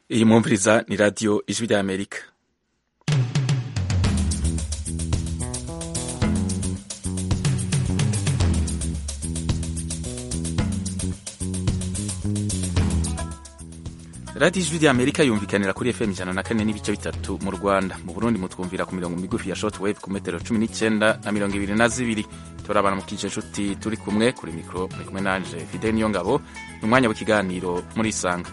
iyi mwumviriza ni radiyo ijwi rya amerika radiyo ijwi rya amerika yumvikanira kuri fm ijana na kane n'ibice bitatu mu rwanda mu burundi mutwumvira ku mirongo migufi ya short wave ku metero cumi n'icyenda na mirongo ibiri na zibiri turabana mu kije nshuti turi kumwe kuri mikoro muri kumwe nanje fide niyo ngabo ni umwanya w'ikiganiro muri isanga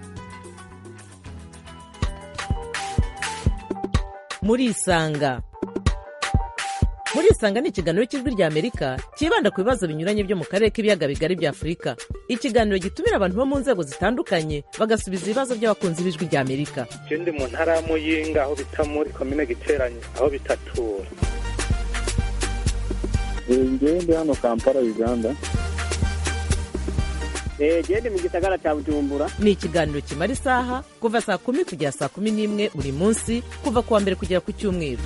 muri isanga muri isanga ni ikiganiro cy'ijwi rya amerika cyibanda ku bibazo binyuranye byo mu karere k'ibiyaga bigari bya afurika ikiganiro gitumira abantu bo mu nzego zitandukanye bagasubiza ibibazo by'abakunzi b'ijwi rya amerika je ndi mu ntara ya muyinga aho bita muri komine giteranye aho bitatura ngewe ndi hano kampala uganda gende mu gisagara cya bujumbura ni ikiganiro kimara isaha kuva saa kumi kugera saa kumi n'imwe buri munsi kuva ku wa mbere kugera ku cyumweru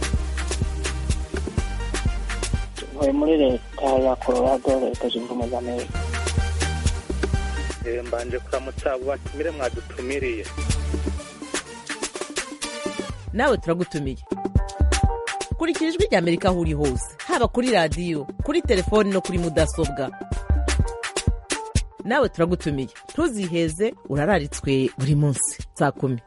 ntuye muri leta ya colorado leta zunze ubumwe za amerika Eh, mbanje kuramutsa abo batumire mwadutumiriye nawe turagutumiye kurikira ijwi rya amerika aho uri hose haba kuri radiyo kuri telefoni no kuri mudasobwa nawe turagutumiye ntuziheze urararitswe buri munsi saa kumi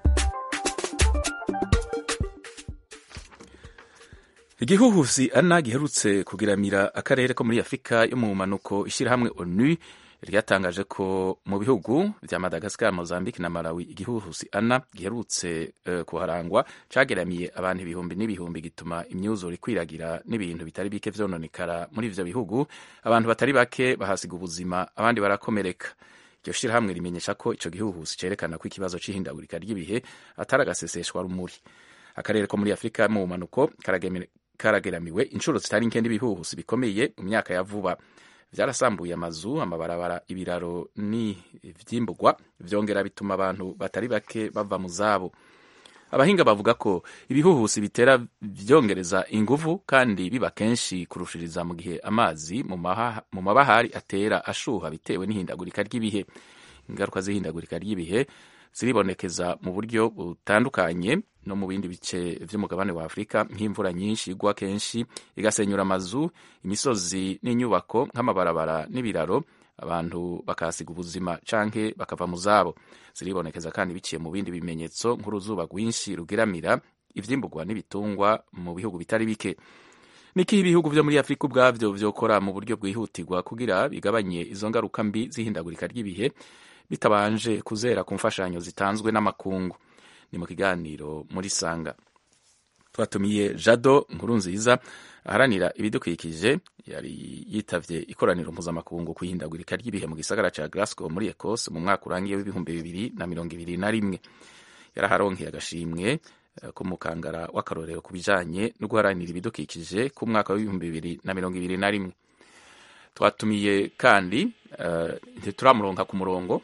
igihuhusi ana giherutse kugiramira akarere ko muri afurika yo mu manuko ishyirahamwe onu ryatangaje ko mu bihugu bya madagascar mozambique na malawi igihuhusi ana giherutse uh, kuharangwa cageramiye abantu ibihumbi n'ibihumbi gituma imyuzure ikwiragira n'ibintu bitari bike vyononekara muri ivyo bihugu abantu batari bake bahasiga ubuzima abandi barakomereka iryo shirahamwe rimenyesha ko ico gihuhusi cerekana ko ikibazo c'ihindagurika ry'ibihe atari agaseseshwa rumuri akarere ko muri afurika mu manuko karageramiwe inshuro zitari nke n'ibihuhusi bikomeye mu myaka ya vuba vyarasambuye amazu amabarabara ibiraro n'ivyimburwa vyongera bituma abantu batari bake bava mu zabo abahinga bavuga ko ibihuhusi bitera vyongereza inguvu kandi biba kenshi kurushiriza mu gihe amazi mu mabahari atera ashuha bitewe n'ihindagurika ry'ibihe ingaruka z'ihindagurika ry'ibihe ziribonekeza mu buryo butandukanye no mu bindi bice vy'umugabane wa Afurika nk'imvura nyinshi igwa kenshi igasenyura amazu imisozi n'inyubako nk'amabarabara n'ibiraro abantu bakahasiga ubuzima canke bakava mu zabo ziribonekeza kandi biciye mu bindi bimenyetso nk'uruzuba rwinshi rugiramira ivyimburwa n'ibitungwa mu bihugu bitari bike niki ibihugu vyo muri Afurika ubwavyo vyokora mu buryo bwihutirwa kugira bigabanye izo ngaruka mbi z'ihindagurika ry'ibihe bitabanje kuzera ku mfashanyo zitanzwe n'amakungu ni mu kiganiro muri sanga twatumiye jado nkuru nziza aharanira ibidukikije yari yitavye ikoraniro mpuzamakungu ku ihindagurika ry'ibihe mu gisagara ca glasgow muri ecosse mu mwaka urangiye w'ibihumbi bibiri na mirongo ibiri na rimwe yaraharonkeye agashimwe k'umukangara w'akarorero ku bijanye no guharanira ibidukikije ku mwaka w'ibihumbi bibiri na mirongo ibiri na rimwe twatumiye kandi ntituramuronka ku murongo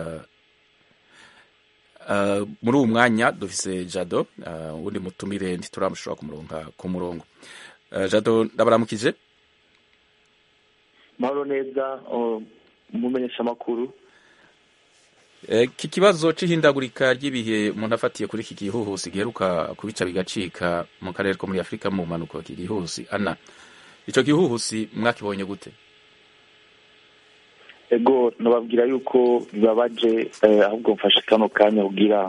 muri uwu mwanya dufise jado uwundi mutumire ntituramushobora kumuronka ku murongo jado ndabaramukije mahoro neza umumenyesha amakuru iki kibazo c'ihindagurika ry'ibihe umuntu afatiye kuri iki gihuhusi giheruka kubica bigacika mu karere ko muri afurika mu mpanuka iki gihuhusi ana ico gihuhusi mwakibonye gute ego nababwira yuko bibabaje ahubwo mfashe kano kanya kugira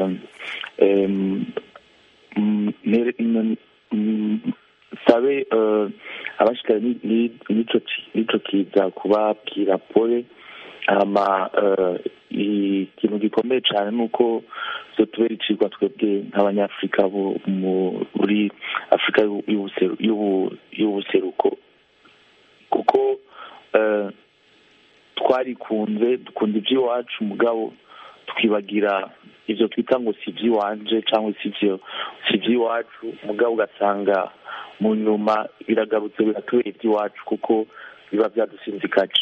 sabe abashikara n'ico kiza kubabwira pole hama ikintu gikomeye cyane ni uko tubera icigwa twebwe nk'abanyafurika muri afurika y'ubuseruko kuko twarikunze dukunda iby'iwacu mugabo twibagira ibyo twita ngo si iby'iwanje cyangwa si ibyo si iby'iwacu mugabo ugasanga mu nyuma biragarutse biratubera iby'iwacu kuko biba byadusinzikaje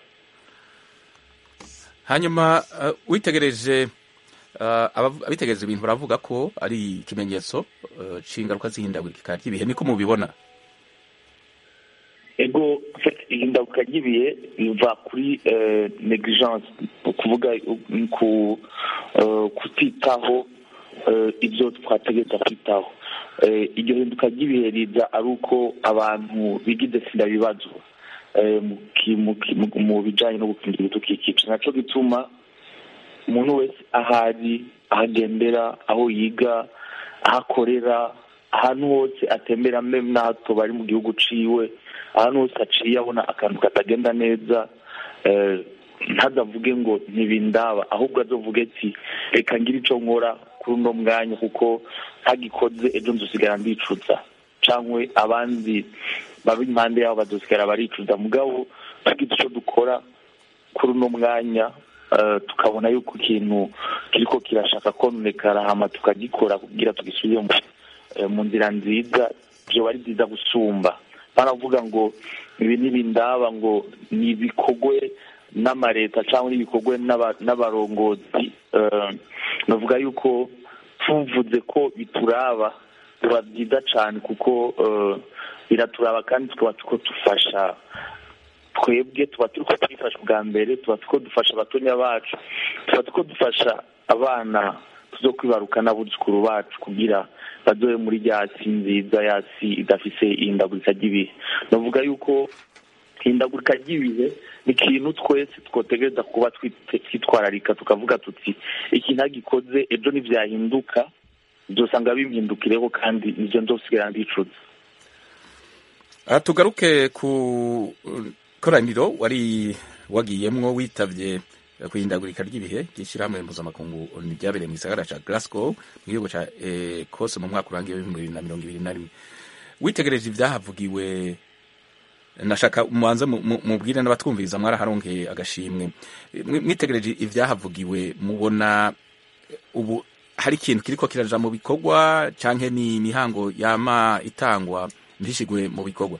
hanyuma witegereje abitegereje ibintu baravuga ko ari ikimenyetso c'ingaruka z'ihindagurika ry'ibihe niko mubibona ego ihinduka ry'ibihe riva kuri eh, negligence ni ukuvuga eh, ku eh, kutitaho eh, ibyo twategereza kwitaho Eh, iryo hinduka ry'ibihe riza ari uko abantu bigize sida bibazo eh, mu ki- mu ki- mu- mu bijyanye no gukingira ibidukikije naco gituma umuntu wese ahari aho agendera aho yiga aho akorera ahantu hose atembera meme n'ahato bari mu gihugu ciwe ahantu hose aciye abona akantu katagenda neza eh, ntadavuge ngo ntibindaba ahubwo azovuge ati reka ngire ico nkora kuri uno mwanya kuko ntagikoze ejo nzosigara ndicuza cangwe abandi baba impande yabo bazosigara baricuza mugabo tugize ico dukora kuri uno mwanya eh, tukabona yuko ikintu kiriko kirashaka kononekara hama tukagikora kugira tugisubire mu eh, mu nzira nziza vyoba ari byiza gusumba baravuga ngo ibi ntibindaba ngo ni ibikorwe n'amareta cyangwa n'ibikorwe n'aba- n'abarongozi eh, navuga yuko tuvuze ko bituraba biba byiza cyane kuko eh, biraturaba kandi tukaba tuko dufasha twebwe tuba turi ko twifasha bwa mbere tuba tuko dufasha abatonya bacu tuba tuko dufasha abana tuzo kwibaruka n'abuzukuru bacu kugira bazobe muri rya si nziza ya si idafise ihindagurika ry'ibihe navuga yuko ihindagurika ry'ibihe ni ikintu twese twotegereza kuba twite- twitwararika tukavuga tuti iki ntagikoze ejo nivyahinduka uzosanga bimpindukireho kandi nivyo nzosigara ndicuza aha tugaruke ku uh, koraniro wari wagiyemwo witavye uh, kwihindagurika ry'ibihe ry'ishyirahamwe mpuzamakungu ONU ryabereye mu gisagara ca Glasgow mu gihugu ca Ecosse mu mwaka urangiye w'ibihumbi bibiri na mirongo ibiri na rimwe witegereje ivyahavugiwe nashaka mubanze mu- mu- mubwire n'abatwumviriza mwaraharonkeye agashimwe Mwi- mwitegereje ivyahavugiwe mubona eh, ubu hari ikintu kiriko kiraja mu bikorwa canke ni imihango yama itangwa ntishigwe mu bikorwa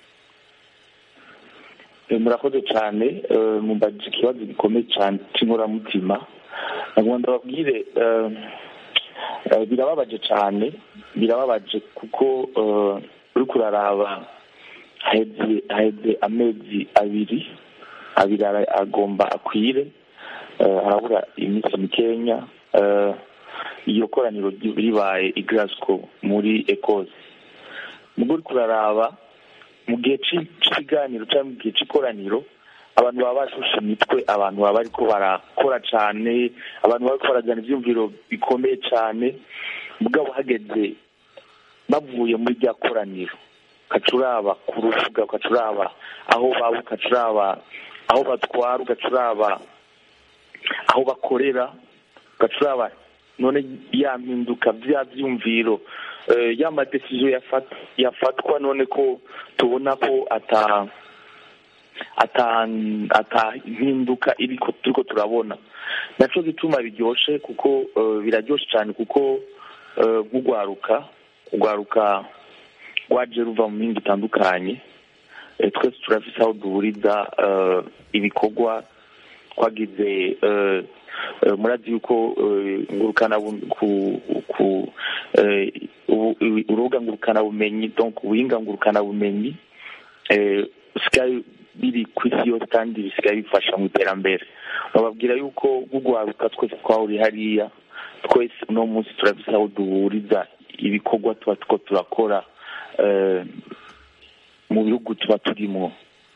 Eh, murakoze cyane eh, mumbajije ikibazo gikomeye cyane cy'inkoramutima nagomba ndababwire eh, eh, birababaje cyane birababaje kuko eh, uri kuraraba haheze haheze amezi abiri abiri ara- agomba akwire eh, harabura iminsi mikenya eh, iyo koraniro ry- ribaye i Glasgow muri Ecosse mugo uri kuraraba mu gihe ci- c'ikiganiro cyangwa mu gihe c'ikoraniro abantu baba bashushe imitwe abantu baba bariko barakora cane abantu baba bariko barajana ivyumviro bikomeye cane mugabo hageze bavuye muri rya koraniro ukacuraba ku rubuga ukacuraba aho baba ukacuraba aho batwara ugacuraba aho bakorera ugacuraba none ya mpinduka vya vyumviro eh, ya madesiziyo yafat- yafatwa none ko tubona ko ata ata ata mpinduka iriko turiko turabona naco gituma biryoshe kuko eh, biraryoshe cyane kuko eh, nk'ugwaruka ugwaruka rwaje ruva mu mihinga itandukanye Eh, twese turafise aho duhuriza eh, ibikorwa twagize eh, eh, murazi yuko eh, ngurukana bu- ku ku eh, ubu- ubu- urubuga ngurukana bumenyi donc ubuhinga ngurukana bumenyi eh, usigaye biri ku isi yose kandi bisigaye bifasha mu iterambere bababwira yuko gugwaruka twese twahuriye hariya twese uno munsi turafise aho duhuriza ibikorwa tuba tuko turakora eh, mu bihugu tuba turimo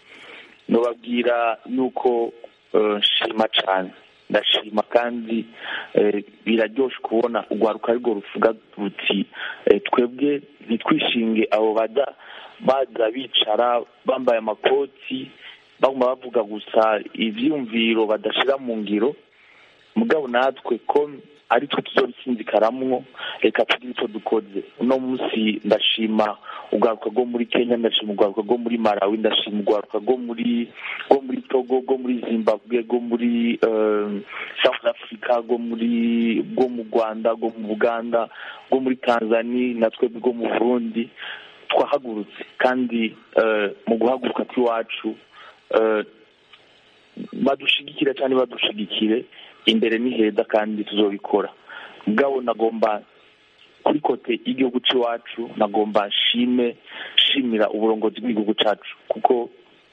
nobabwira yuko eh, nshima cane ndashima kandi eh, biraryoshe kubona urwaruka arirwo ruvuga ruti eh, twebwe ntitwishinge abo baza baza bicara bambaye amakoti baguma bavuga gusa ivyumviro badashira mu ngiro mugabo natwe ko ari twe tuzobisinzikaramwo reka tugire ico dukoze uno munsi ndashima urwaruka rwo muri kenya ndashima urwaruka rwo muri malawi ndashima urwaruka rwo muri rwo muri togo rwo muri zimbabwe rwo muri eh, south africa rwo muri rwo mu rwanda rwo mu buganda rwo muri tanzania natwe rwo mu burundi twahagurutse kandi eh, mu guhaguruka kw'iwacu eh, badushigikire cyane badushigikire imbere ni heza kandi tuzobikora mugabo nagomba kuri kote y'igihugu cy'iwacu nagomba nshime shimira uburongozi bw'igihugu cyacu kuko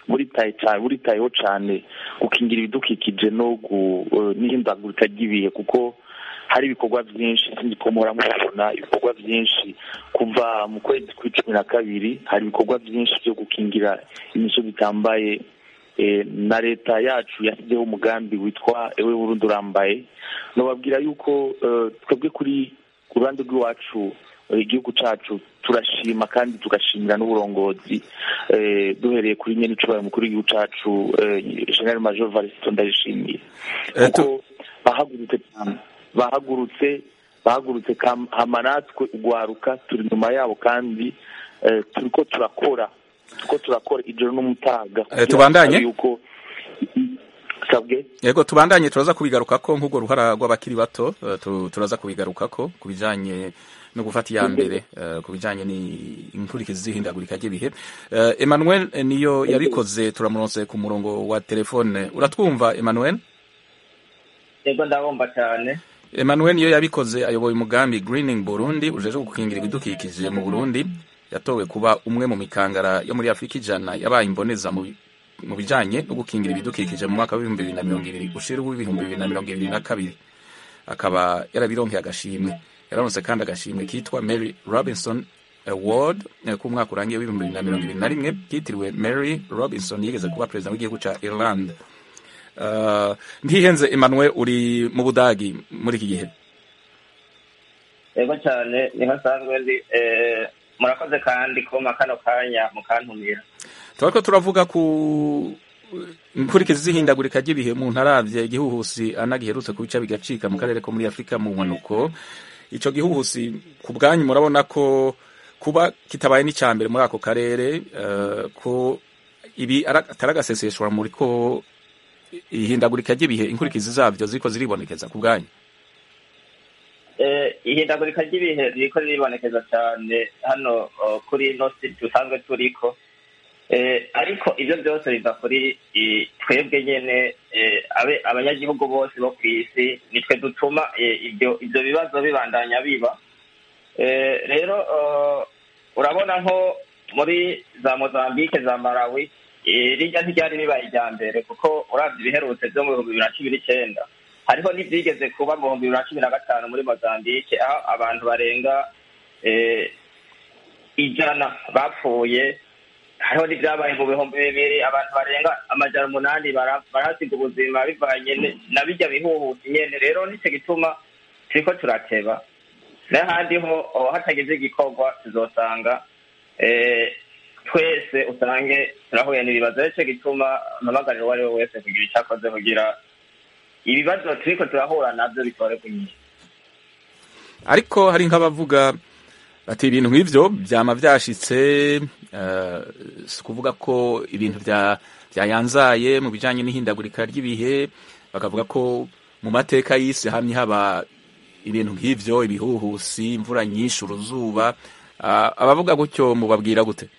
buritaye cyane buritayeho cyane gukingira ibidukikije no n'ihindagurika ry'ibihe kuko hari ibikorwa byinshi sinzi ko muhora mubibona ibikorwa byinshi kuva mu kwezi kw'icumi na kabiri hari ibikorwa byinshi byo gukingira imisozi itambaye na leta yacu yashyizeho umugambi witwa ewe burundi urambaye nababwira yuko twebwe kuri ku ruhande rw'iwacu igihugu cyacu turashima kandi tugashimira n'uburongozi duhereye kuri nyine icubaye umukuru w'igihugu cyacu general major varisito ndayishimiye kuko bahagurutse cyane bahagurutse bahagurutse hama natwe ugwaruka turi inyuma yabo kandi turiko turakora turiko turakora ijoro n'umutaga tubandanye yuko sabwe yego tubandanye turaza kubigarukako nk'ubwo ruhara rw'abakiri bato turaza kubigarukako ku bijanye no gufata iya mbere ku bijanye n'inkurikizi z'ihindagurika ry'ibihe Emmanuel niyo yabikoze turamuronse ku murongo wa telefone uratwumva Emmanuel yego ndabumva cyane Emmanuel niyo yabikoze ayoboye umugambi Greening Burundi ujeje gukingira ibidukikije mu Burundi yatowe kuba umwe mu mikangara yo muri Afrika ijana yabaye imboneza mu mu bijanye no gukingira ibidukikije mu mwaka w'ibihumbi bibiri na mirongo ibiri ushira w'ibihumbi bibiri na mirongo ibiri na kabiri akaba yarabironkeye agashimwe yararonse kandi agashimwe kitwa Mary Robinson Award ku mwaka urangiye w'ibihumbi bibiri na mirongo ibiri na rimwe kitiriwe Mary Robinson yigeze kuba perezida w'igihugu ca Ireland uh, ntihenze Emmanuel uri mu Budagi muri iki gihe yego cyane niho nsanzwe ndi murakoze kandi kuma kano kanya mukantumira turako turavuga ku inkurikizi z'ihindagurika ry'ibihe mu ntaravye igihuhusi anagiherutse ku bica bigacika mu karere ko muri afurika mu mpanuko ico gihuhusi ku bwanyu murabona ko kuba kitabaye n'icya mbere muri ako karere uh, ko ibi atari agaseseshwa muri ko ihindagurika ry'ibihe inkurikizi zavyo ziriko ziribonekeza ku bwanyu ihindagurika ry'ibihe ririko riribonekeza cyane hano kuri ino si dusanzwe turiko ariko ibyo byose biva kuri twebwe nyine abanyagihugu bose bo ku isi nitwe dutuma ibyo bibazo bibandanya biba rero urabona nko muri za mozambique za malawi rijya ntiryari ribaye irya mbere kuko urabye ibiherutse byo mu bihumbi bibiri na cumi n'icyenda hariho n'ibyigeze kuba mu bihumbi bibiri na cumi na gatanu muri mozambique aho abantu barenga ijana bapfuye hariho n'ibyabaye mu bihumbi bibiri abantu barenga amajana umunani barahasiga ubuzima bivanye na bijya bihuhuta nyene rero nicyo gituma turiko turateba n'ahandi ho hatagize igikorwa tuzosanga twese usange turahuye n'ibibazo nicyo gituma mpamagarira uwo ari we wese kugira icyo akoze kugira ibibazo turiko turahura navyo bitore kunyisha ariko hari nk'abavuga bati ibintu nk'ivyo vyama vyashitse si ukuvuga ko ibintu byayanzaye mu bijanye n'ihindagurika ry'ibihe bakavuga ko mu mateka y'isi hamye haba ibintu nk'ivyo ibihuhusi imvura nyinshi uruzuba abavuga gutyo mubabwira gute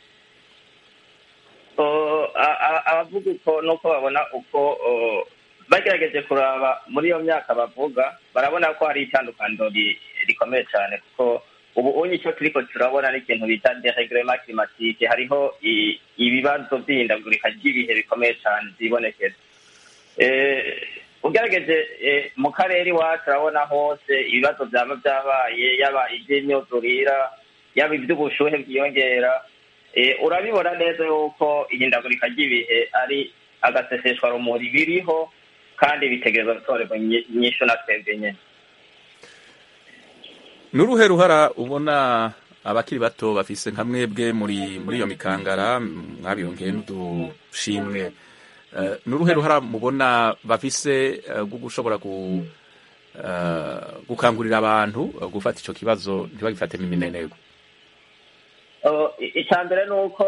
abavuga uko nuko babona uko bagerageje kuraba muri iyo myaka bavuga barabona ko hari itandukaniro rikomeye cyane kuko ubu unye icyo turiko turabona n'ikintu bita deregrema climatique hariho ibibazo by'ihindagurika ry'ibihe bikomeye cyane byibonekeza ugerageje mu karere iwacu urabona hose ibibazo byaba byabaye yaba iby'imyuzurira yaba iby'ubushuhe bwiyongera urabibona neza yuko ihindagurika ry'ibihe ari agaseseshwa rumuri biriho kandi bitegereza gutorerwa inyishu na twebwe nyine ni uruhe ruhara ubona abakiri bato bafise nka mwebwe muri muri iyo mikangara mwabiyongeye n'udushimwe ni uruhe ruhara mubona bafise rwo gushobora gukangurira abantu gufata icyo kibazo ntibagifatemo imineneko icya mbere ni uko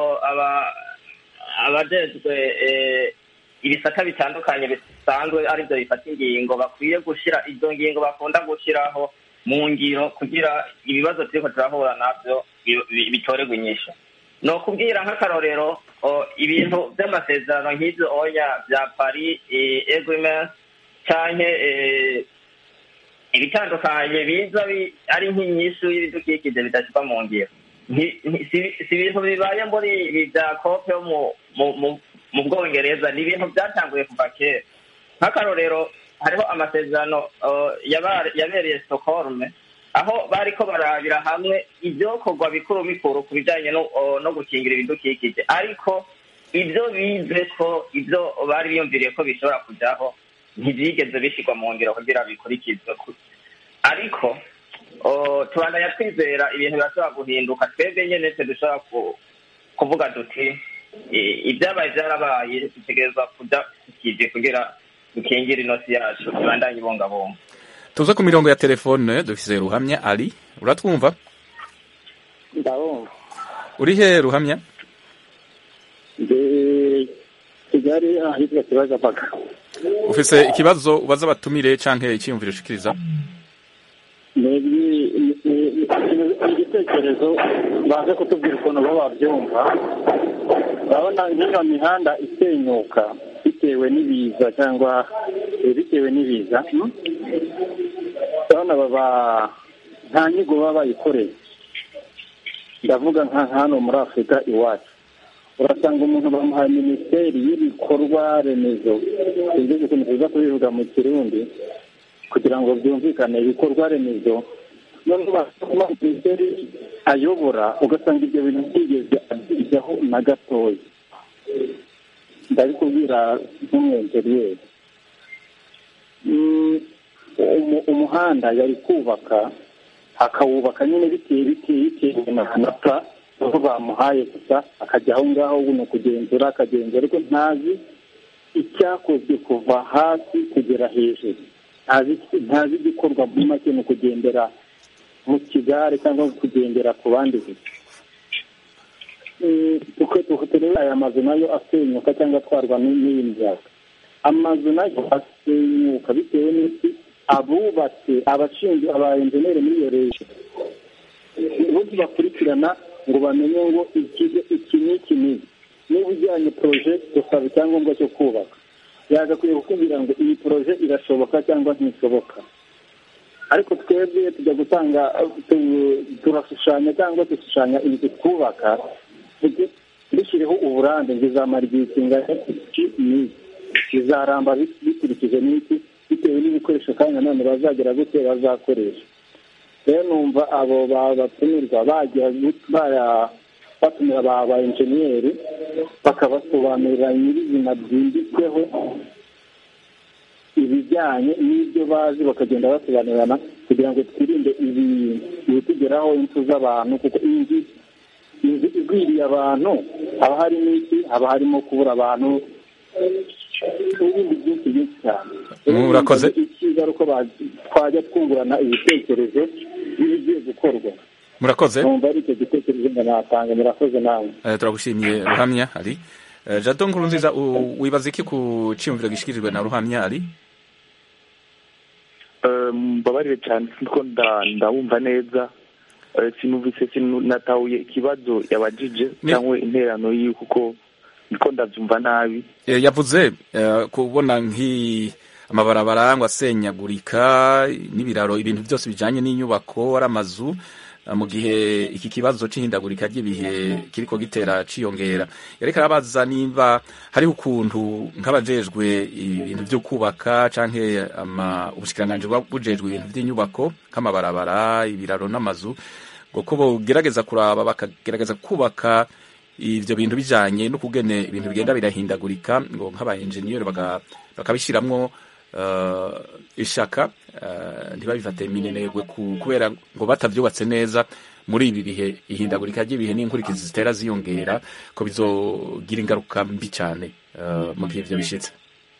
abajejwe ibisata bitandukanye bisanzwe aribyo bifata ingingo bakwiye gushyira izo ngingo bakunda gushyiraho mu ngiro kugira ibibazo turiko turahura navyo bitorerwa inyishu ni ukubwira nk'akarorero ibintu by'amasezerano nk'ibyo oya bya paris agreement canke ibitandukanye biza ari nk'inyishu y'ibidukikije bidashyirwa mu ngiro si ibintu bibaye muri ibi bya kope yo mu bwongereza ni ibintu byatanguye kuva kera nk'akarorero hariho amasezerano uh, yaba- yabereye stockholm aho bariko barabira hamwe ibyokorwa bikuru bikuru ku bijanye no, uh, no gukingira ibidukikije ariko ibyo bize ko ibyo bari biyumviriye ko bishobora kujaho ntibyigeze bishyirwa mu ngiro kugira bikurikizwe ku- ariko uh, tubandanya twizera ibintu birashobora guhinduka twebwe nyene twe dushobora ku- kuvuga duti i- ibyabaye byarabaye dutegerezwa kuja kukije kugira dukingire inosi yacu tubandanye ibungabunga tuze ku mirongo ya telefone dufise ruhamya ari uratwumva ndabumva uri he ruhamya ndi kigali ahitwa kibagabaga ufise ikibazo ubaza abatumire canke icyiyumviro ushikiriza ni ibi- ni- ni- ni igitekerezo baze kutubwira ukuntu bo babyumva urabona nk'iyo mihanda isenyuka bitewe n'ibiza cyangwa eh, bitewe n'ibiza hmm? urabona baba nta nyigo baba bayikoreye ndavuga nka hano muri afurika iwacu urasanga umuntu bamuhaye minisiteri y'ibikorwa remezo sinzi ukuntu tuza kubivuga mu kirundi kugira ngo byumvikane ibikorwa remezo none basoma minisiteri ayobora ugasanga ibyo bintu byigeze abyigaho na gatoya ndabikubwira nk'umwenjeriyeri Mm, umu- umuhanda yari kubaka akawubaka nyine biteye biteye bitewe na kanata aho bamuhaye gusa akajya aho ngaho buno kugenzura akagenzura ariko ntazi icyakozwe kuva hasi kugera hejuru ntazi ntazi igikorwa muri make mu kugendera mu kigare cyangwa kugendera ku bandi gusa Mm, tuke turebe aya mazu nayo asenyuka cyangwa atwarwa n'i- n'iyi miyaga amazu nayo asenyuka bitewe n'iki abubatse abashinzwe aba enjeneri muri iyo leta bose bakurikirana ngo bamenye ngo ikigo iki n'iki n'iki niba ujyanye poroje gusaba icyangombwa cyo kubaka yagakwiye kukubwira ngo iyi poroje irashoboka cyangwa ntishoboka ariko twebwe tujya gutanga tu- turashushanya cyangwa dushushanya inzu twubaka tuge- dushyireho uburambe ngo izamara igihe kingana iki n'iki bizaramba bi- bikurikije n'iki bitewe n'ibikoresho kandi nanone bazagera gute bazakoresha rero numva abo ba- batumirwa bajya gu- baya- batumira ba ba enjeniyeri bakabasobanurira nyirizina byimbitsweho ibijyanye n'ibyo bazi bakagenda basobanurirana kugira ngo twirinde ibi ibitugeraho impfu z'abantu kuko iyi nzu inzu igwiriye abantu haba harimo iki haba harimo kubura abantu n'ibindi byinshi byinshi cyane Murakoze. icyiza ari uko ba- twajya twungurana ibitekerezo by'ibigiye gukorwa murakoze numva ari icyo gitekerezo ngo natanga murakoze nawe Eh, turagushimiye ruhamya ari Eh, jado nkuru nziza u- wibaza iki ku cyiyumviro gishikirijwe na ruhamya ari Eh, mbabarire cyane kuko nda- ndawumva neza Eh, sinumvise sinatahuye ikibazo yabajije Ni- cyangwa interano yiwe kuko niko ndabyumva nabi Eh, yavuze eh, kubona nk'i amabarabara ngo asenyagurika n'ibiraro ibintu byose bijanye n'inyubako ari amazu eh, mu gihe iki kibazo c'ihindagurika ry'ibihe kiriko gitera ciyongera yariko arabaza nimba hariho ukuntu nk'abajejwe ibintu vyo kubaka canke ama ubushikiranganji buba bujejwe ibintu vy'inyubako nk'amabarabara ibiraro n'amazu ngo ko bogerageza kuraba bakagerageza kubaka ivyo bintu bijanye no kugene ibintu bigenda birahindagurika ngo nk'aba engineer baga- bakabishiramwo uh, ishaka uh, ntibabifate minenegwe ku- kubera ngo batavyubatse neza muri ibi bihe ihindagurika ry'ibihe n'inkurikizi zitera ziyongera ko bizogira ingaruka mbi cyane uh, mu gihe ivyo bishitse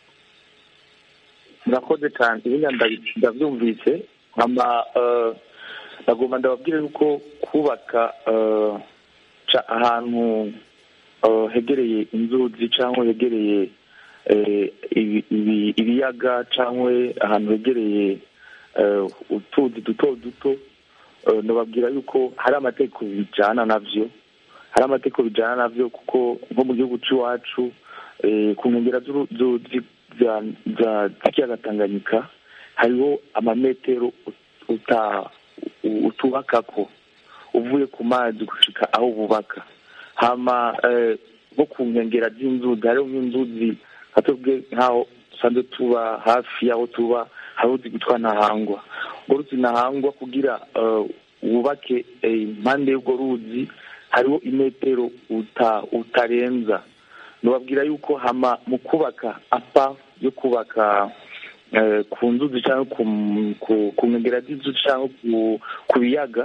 murakoze cyane ibindi ndabi- ndabyumvise nkama eh, nagomba ndababwire yuko kubaka eh, ca- ahantu eh, hegereye inzuzi cyangwa hegereye eh, ibi- ibi- ibiyaga cyangwa ahantu hegereye eh, utuzi duto duto eh, ndababwira yuko hari amategeko bijyana navyo hari amategeko bijyana navyo kuko nko mu gihugu cy'iwacu eh, ku nkengero z'uru- zu- zi- za- za- z'ikiyaga tanganyika hariho amametero ut- uta- u- utubakako uvuye ku mazi gushika aho bubaka hama eh, nko ku nkengera z'inzuzi hariho nk'inzuzi nka twebwe nk'aho dusanzwe tuba hafi y'aho tuba hari uruzi rwitwa ntahangwa urwo ruzi ntahangwa kugira eh, wubake eh, impande y'urwo ruzi hariho imetero uta- utarenza nubabwira yuko hama mu kubaka apa yo kubaka eh, ku nzuzi cyangwa ku ku- ku nkengera z'inzuzi cyangwa ku- ku biyaga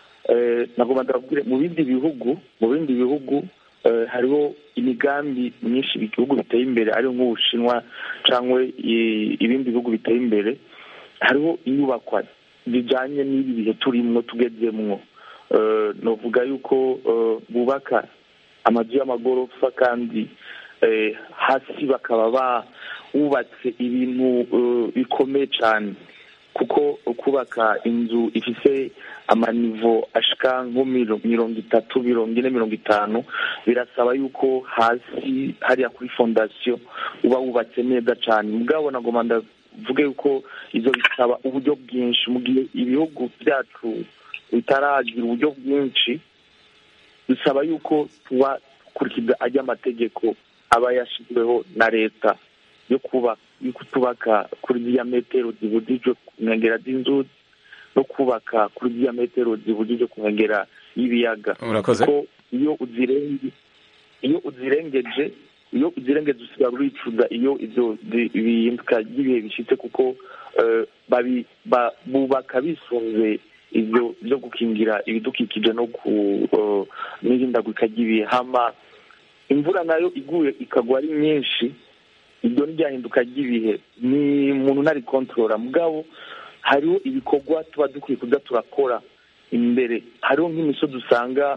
eh, nagomba ndababwire mu bindi bihugu mu bindi bihugu eh, hariho imigambi myinshi ibihugu biteye imbere ariyo nk'ubushinwa cyangwa i- ibindi bihugu biteye imbere hariho inyubakwa zijyanye n'ibi bihe turimo tugezemwo Eh, novuga yuko eh, bubaka amazu y'amagorofa kandi eh, hasi bakaba bubatse ibintu eh, bikomeye cyane kuko kubaka inzu ifise amanivo ashika nko miro- mirongo itatu mirongo ine mirongo itanu birasaba yuko hasi hariya kuri fondasiyo uba wubatse neza cyane mugabo nagomba ndavuge yuko izo bisaba uburyo bwinshi mu gihe ibihugu byacu bitaragira uburyo bwinshi bisaba yuko tuba dukurikiza ajya amategeko aba yashyizweho na leta yo kuba yo kutubaka kuri ziriya metero zibujijwe ku nkengera z'inzuzi no kubaka kuri ziriya metero zibujijwe ku nkengera y'ibiyaga urakoze ko iyo uzirenge iyo uzirengeje iyo uzirengeje usigara uricuza iyo ibyo zi- bihinduka ry'ibihe bishyitse kuko eh, babi- ba- bubaka bisunze ibyo byo gukingira ibidukikije no ku eh, n'ihindagurika ry'ibihe hama imvura nayo iguye ikagwa ari nyinshi iryo ni ryahinduka ry'ibihe ni umuntu ntari kontorora mugabo hariho ibikorwa tuba dukwiye kuza turakora imbere hariho nk'imisozi usanga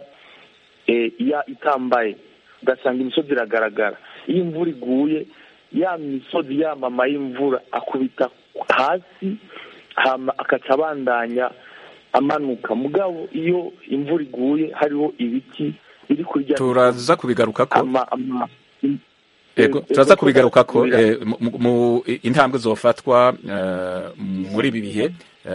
eh, ya itambaye ugasanga imisozi iragaragara iyo imvura iguye ya misozi yamama y'imvura akubita hasi hama akaca abandanya amanuka mugabo iyo imvura iguye hariho ibiti biri kuri rya turaza kubigarukako ama ama Ego, Eh, turaza ego, kubigarukako kubira- eh, mu- mu intambwe zofatwa eh, muri ibi bihe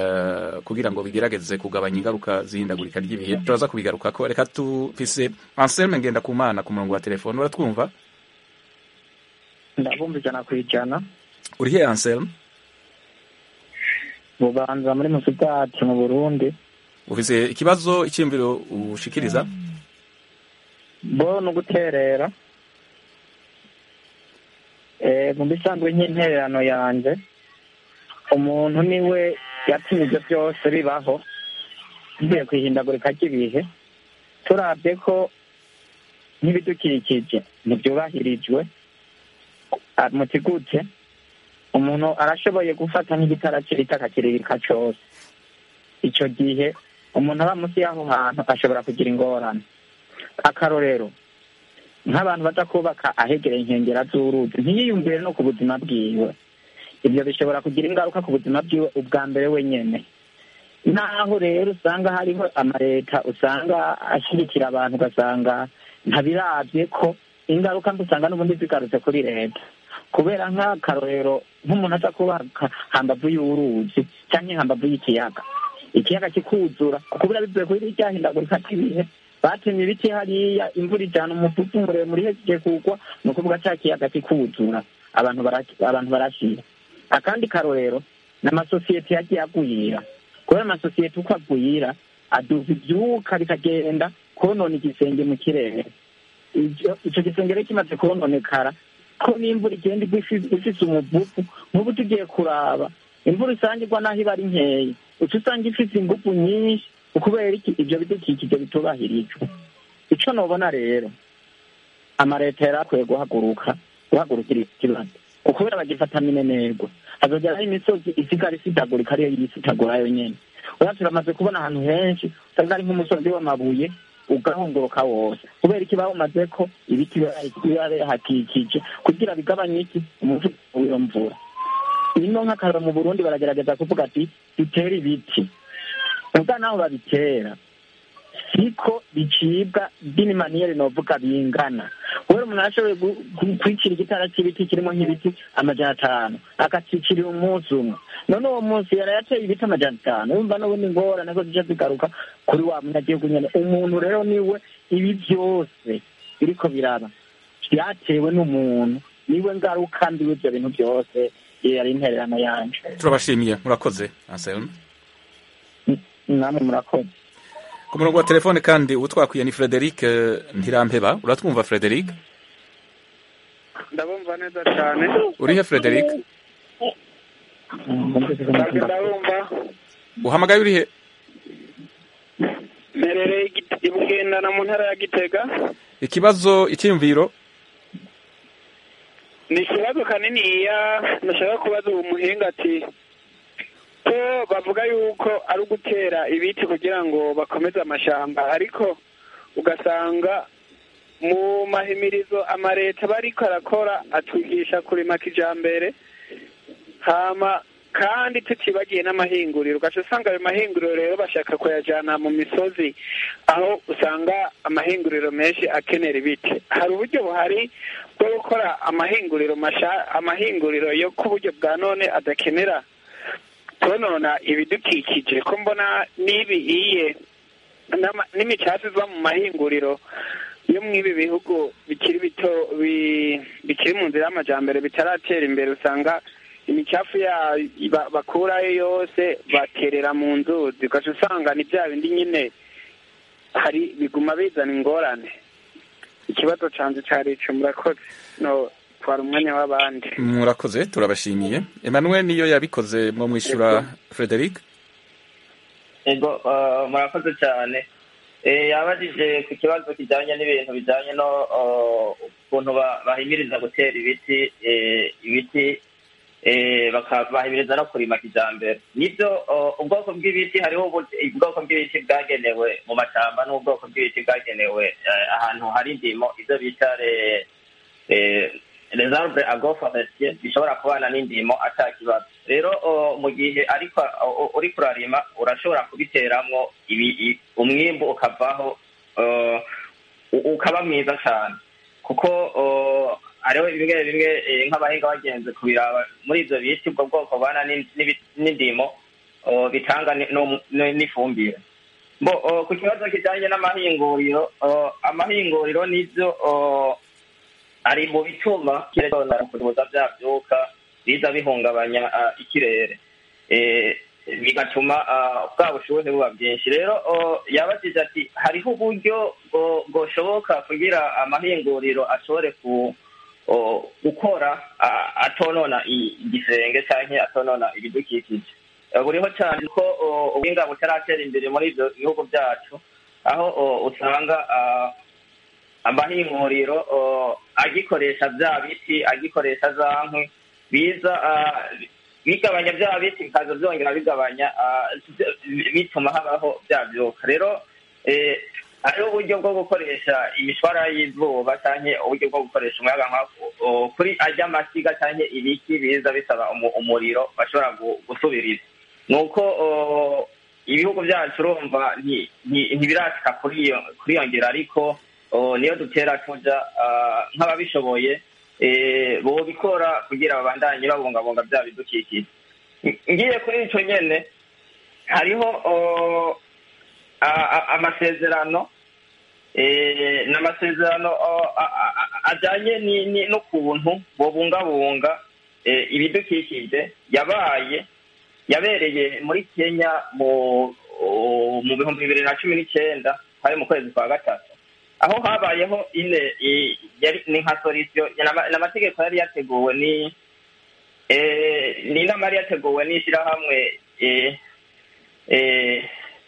eh, kugira ngo bigerageze kugabanya ingaruka z'ihindagurika ry'ibihe turaza kubigarukako reka tufise Anselme Ngendakumana ku murongo wa telefone uratwumva ndabumva ijana ku ijana urihe Anselme bubanza muri musitati mu burundi ufise ikibazo icyiyumviro ushikiriza bo ni uguterera Eh, mu bisanzwe nk'intererano yanjye umuntu niwe yatumye ibyo byose bibaho bigiye ku ihindagurika ry'ibihe turabye ko nk'ibidukikije ntibyubahirijwe ah, muti gute umuntu arashoboye gufata nk'igitara kirita akakiririka cyose icyo gihe umuntu aba munsi y'aho hantu ashobora kugira ingorane akarorero nk'abantu baza kubaka ahegereye inkengera z'uruzi ntiyiyumvire no ku buzima bwiwe ibyo bishobora kugira ingaruka ku buzima bwiwe ubwa mbere wenyine naho rero usanga hariho amaleta usanga ashyigikira abantu ugasanga ntabirabye ko ingaruka mbi usanga n'ubundi zigarutse kuri leta kubera nk'akarorero nk'umuntu aza kubaka hambavu y'uruzi cyangwa hambavu y'ikiyaga ikiyaga kikuzura kubera bivuye kuri rya hindagurika ry'ibihe batemye ibiti hariya imvura ijana umuvuvu muremure ihejeje kugwa ni ukuvuga cya kiyaga kikuzura abantu bara- abantu barashira akandi karorero ni amasosiyete yagiye agwira kubera amasosiyete uko agwira aduza ibyuka bikagenda konona igisenge mu kirere Ivyo- ico gisenge rero kimaze kononekara ko n'imvura igenda igwa ifi- ifise umuvuvu nk'ubu tugiye kuraba imvura isangirwa n'aho iba ari nkeya uca usanga ifise ingufu nyinshi ukubera iki ibyo bidukikije bitubahirijwe ico nobona rero amaleta yari akwiye guhaguruka guhagurukira iki kibazo ukubera bagifata minenerwa hazogeraho imisozi isigara isidagurika ariyo yisitagura yonyene uya turamaze kubona ahantu henshi usanga ari nk'umusozi w'amabuye ugahunguruka wose kubera iki bawumaze ko ibiti biba bihakikije kugira bigabanye iki umuvuduko w'iyo mvura ino nk'akararo mu burundi baragerageza kuvuga ati dutere ibiti ubwa naho babitera siko bicibwa bini maniyeri novuga bingana kubera umuntu arashoboye gu- gu- kwicira igitara cy'ibiti kirimo nk'ibiti amajana atanu akacicirira umunsi umwe none uwo munsi yari yateye ibiti amajana atanu wumva n'ubundi ingorane ko zijya zigaruka kuri wa munyagihugu nyene umuntu rero niwe ibi byose biriko biraba byatewe n'umuntu niwe ngaruka mbi w'ibyo bintu byose iyo yari intererano yanje turabashimiye murakoze anselme namwe murakoze ku murongo wa telefone kandi uwo twakwiye ni frederic eh, ntirampeba uratwumva frederic ndabumva neza cyane urihe frederic ntabwo ndabumva uhamagaye urihe mperereye i Gite- i bugendana mu ntara ya gitega ikibazo icyiyumviro ni ikibazo kaniniya nashaka kubaza uwo muhinga ati ko bavuga yuko ari ugutera ibiti kugira ngo bakomeze amashamba ariko ugasanga mu mahimirizo amaleta aba ariko arakora atwigisha kurima kijambere hama kandi tutibagiye n'amahinguriro ugaca usanga ayo mahinguriro rero bashaka kuyajyana mu misozi aho usanga amahinguriro menshi akenera ibiti hari uburyo buhari bwo gukora amahinguriro masha amahinguriro yo ku buryo bwa none adakenera konona ibidukikije ko mbona n'ibi iye n'ama- n'imicafu iva mu mahinguriro yo mu ibi bihugu bikiri bito bi- bikiri mu nzira y'amajyambere bitaratera imbere usanga imicafu ya ba- bakurayo yose baterera mu nzuzi ugaca usanga ni bya bindi nyine hari biguma bizana ingorane ikibazo cyanjye cyari ico murakoze no twara umwanya w'abandi murakoze turabashimiye emmanuel niyo yabikoze mwo mwishyura frederic ego eh, murakoze cyane Eh, yabajije ku kibazo kijyanye n'ibintu bijyanye no eh, ukuntu ba- bahimiriza gutera ibiti eh, ibiti eh, baka- bahimiriza no kurima kijyambere nibyo eh, ubwoko bw'ibiti hariho ubu- ubwoko bw'ibiti bwagenewe mu mashyamba n'ubwoko bw'ibiti bwagenewe eh, ahantu hari indimo ibyo bita re- eh, les arbres agroforestiers bishobora kubana n'indimo ata kibazo rero o, mu gihe ariko o- o- uriko urarima urashobora kubiteramwo ibi- i- umwimbu ukavaho uh, u- ukaba mwiza cyane kuko uh, hariho bimwe bimwe eh, nk'abahinga bagenze kubiraba muri ivyo biti ubwo bwoko bana n'in- n'ibi- n'indimo uh, bitanga ni- no- ni- n'ifumbire bo uh, ku kibazo kijanye n'amahinguriro uh, amahinguriro nivyo uh, ari mu bituma kirona kubuza bya byuka biza bihungabanya ah, ikirere Eh, bigatuma ah, bwa bushuhe buba bwinshi rero oh, yabajije ati hariho uburyo bwo- bwoshoboka kugira amahinguriro ashobore ku oh, gukora ah, atonona i- igisenge canke atonona ibidukikije Eh, buriho cyane ko oh, ubuhinga butaratera imbere muri ivyo bihugu byacu aho oh, usanga ah, amahinguriro oh, agikoresha bya biti agikoresha za nkwi biza ah, bigabanya bya biti bikaza byongera bigabanya ah, bituma habaho bya byuka rero eh, hariho uburyo bwo gukoresha imishwara y'izuba cyangwa uburyo bwo gukoresha umuyaga nka oh, kuri ajya amasiga cyangwa ibiki biza bisaba umu- umuriro bashobora gu- gusubiriza nuko oh, ibihugu byacu urumva nti- nti- ntibirashika kuri iyo kuri iyo ngero ariko oh, niyo dutera tuja ah, nk'ababishoboye eh, bobikora kugira babandanye babungabunga bya bidukikije Ng- ngiye kuri ico nyene hariho oh, a- a- amasezerano eh, n'amasezerano oh, a- a- a- ajanye ni- ni- n'ukuntu bobungabunga eh, ibidukikije yabaye yabereye muri kenya mu mu bihumbi bibiri na cumi n'icyenda hari mu kwezi kwa gatatu aho habayeho ine i- yari ni nka solisiyo ni amategeko yari yateguwe ni eh, ni inama yari yateguwe n'ishyirahamwe eh, eh,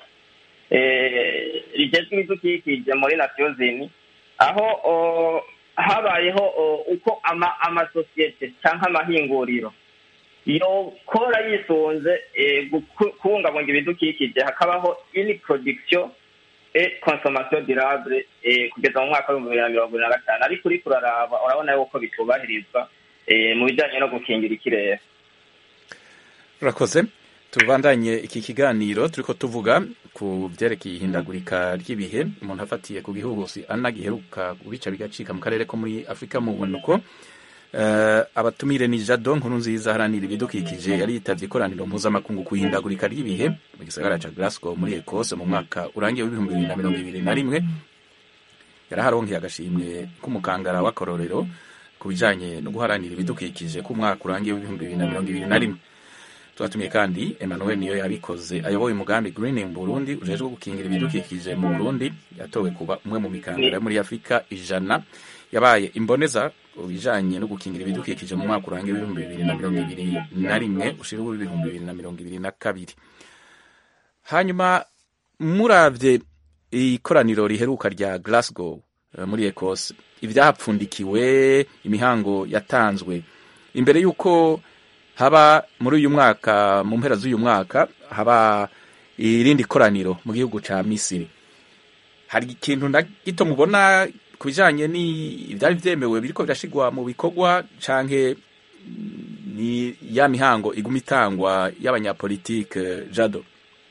eh, rigezwe ibidukikije muri nasiyo zini aho o, habayeho o, uko ama- amasosiyete cyangwa amahinguriro yokora yisunze eh, guku- kubungabunga ibidukikije hakabaho ini production et consommation durable eh, kugeza mu mwaka w'ibihumbi bibiri na mirongo ibiri na gatanu ariko uriko uraraba urabona yuko bitubahirizwa eh, mu bijanye no gukingira ikirere urakoze tubandanye iki kiganiro turiko tuvuga ku byerekeye ihindagurika ry'ibihe umuntu afatiye ku gihuhusi ana giheruka kubica bigacika mu karere ko muri afurika mu bunuko uh, abatumire ni jado nkuru nziza haranira ibidukikije yari yitavye ikoraniro mpuzamakungu ku ihindagurika ry'ibihe mu gisagara ca glasgow muri ekose mu mwaka urangiye w'ibihumbi bibiri na mirongo ibiri na rimwe yaraharonkeye agashimwe k'umukangara w'akarorero ku bijanye no guharanira ibidukikije ku mwaka urangiye w'ibihumbi bibiri na mirongo ibiri na rimwe twatumiye kandi emmanuel niyo yabikoze ayoboye umugambi greening burundi ujejwe gukingira ibidukikije mu burundi yatowe kuba umwe mu mikangara yo muri afurika ijana yabaye imboneza bijanye no gukingira ibidukikije mu mwaka urangiye w'ibihumbi bibiri na mirongo ibiri na rimwe ushira w'ibihumbi bibiri na mirongo ibiri na kabiri hanyuma muravye ikoraniro riheruka rya glasgow eh, muri ecosse ivyahapfundikiwe imihango yatanzwe imbere y'uko haba muri uyu mwaka mu mpera z'uyu mwaka haba irindi koraniro mu gihugu ca misiri hari ikintu na gito mubona ku bijanye ni ivyari vyemewe biriko birashigwa mu bikorwa canke mm, ni ya mihango iguma itangwa y'abanyapolitike jado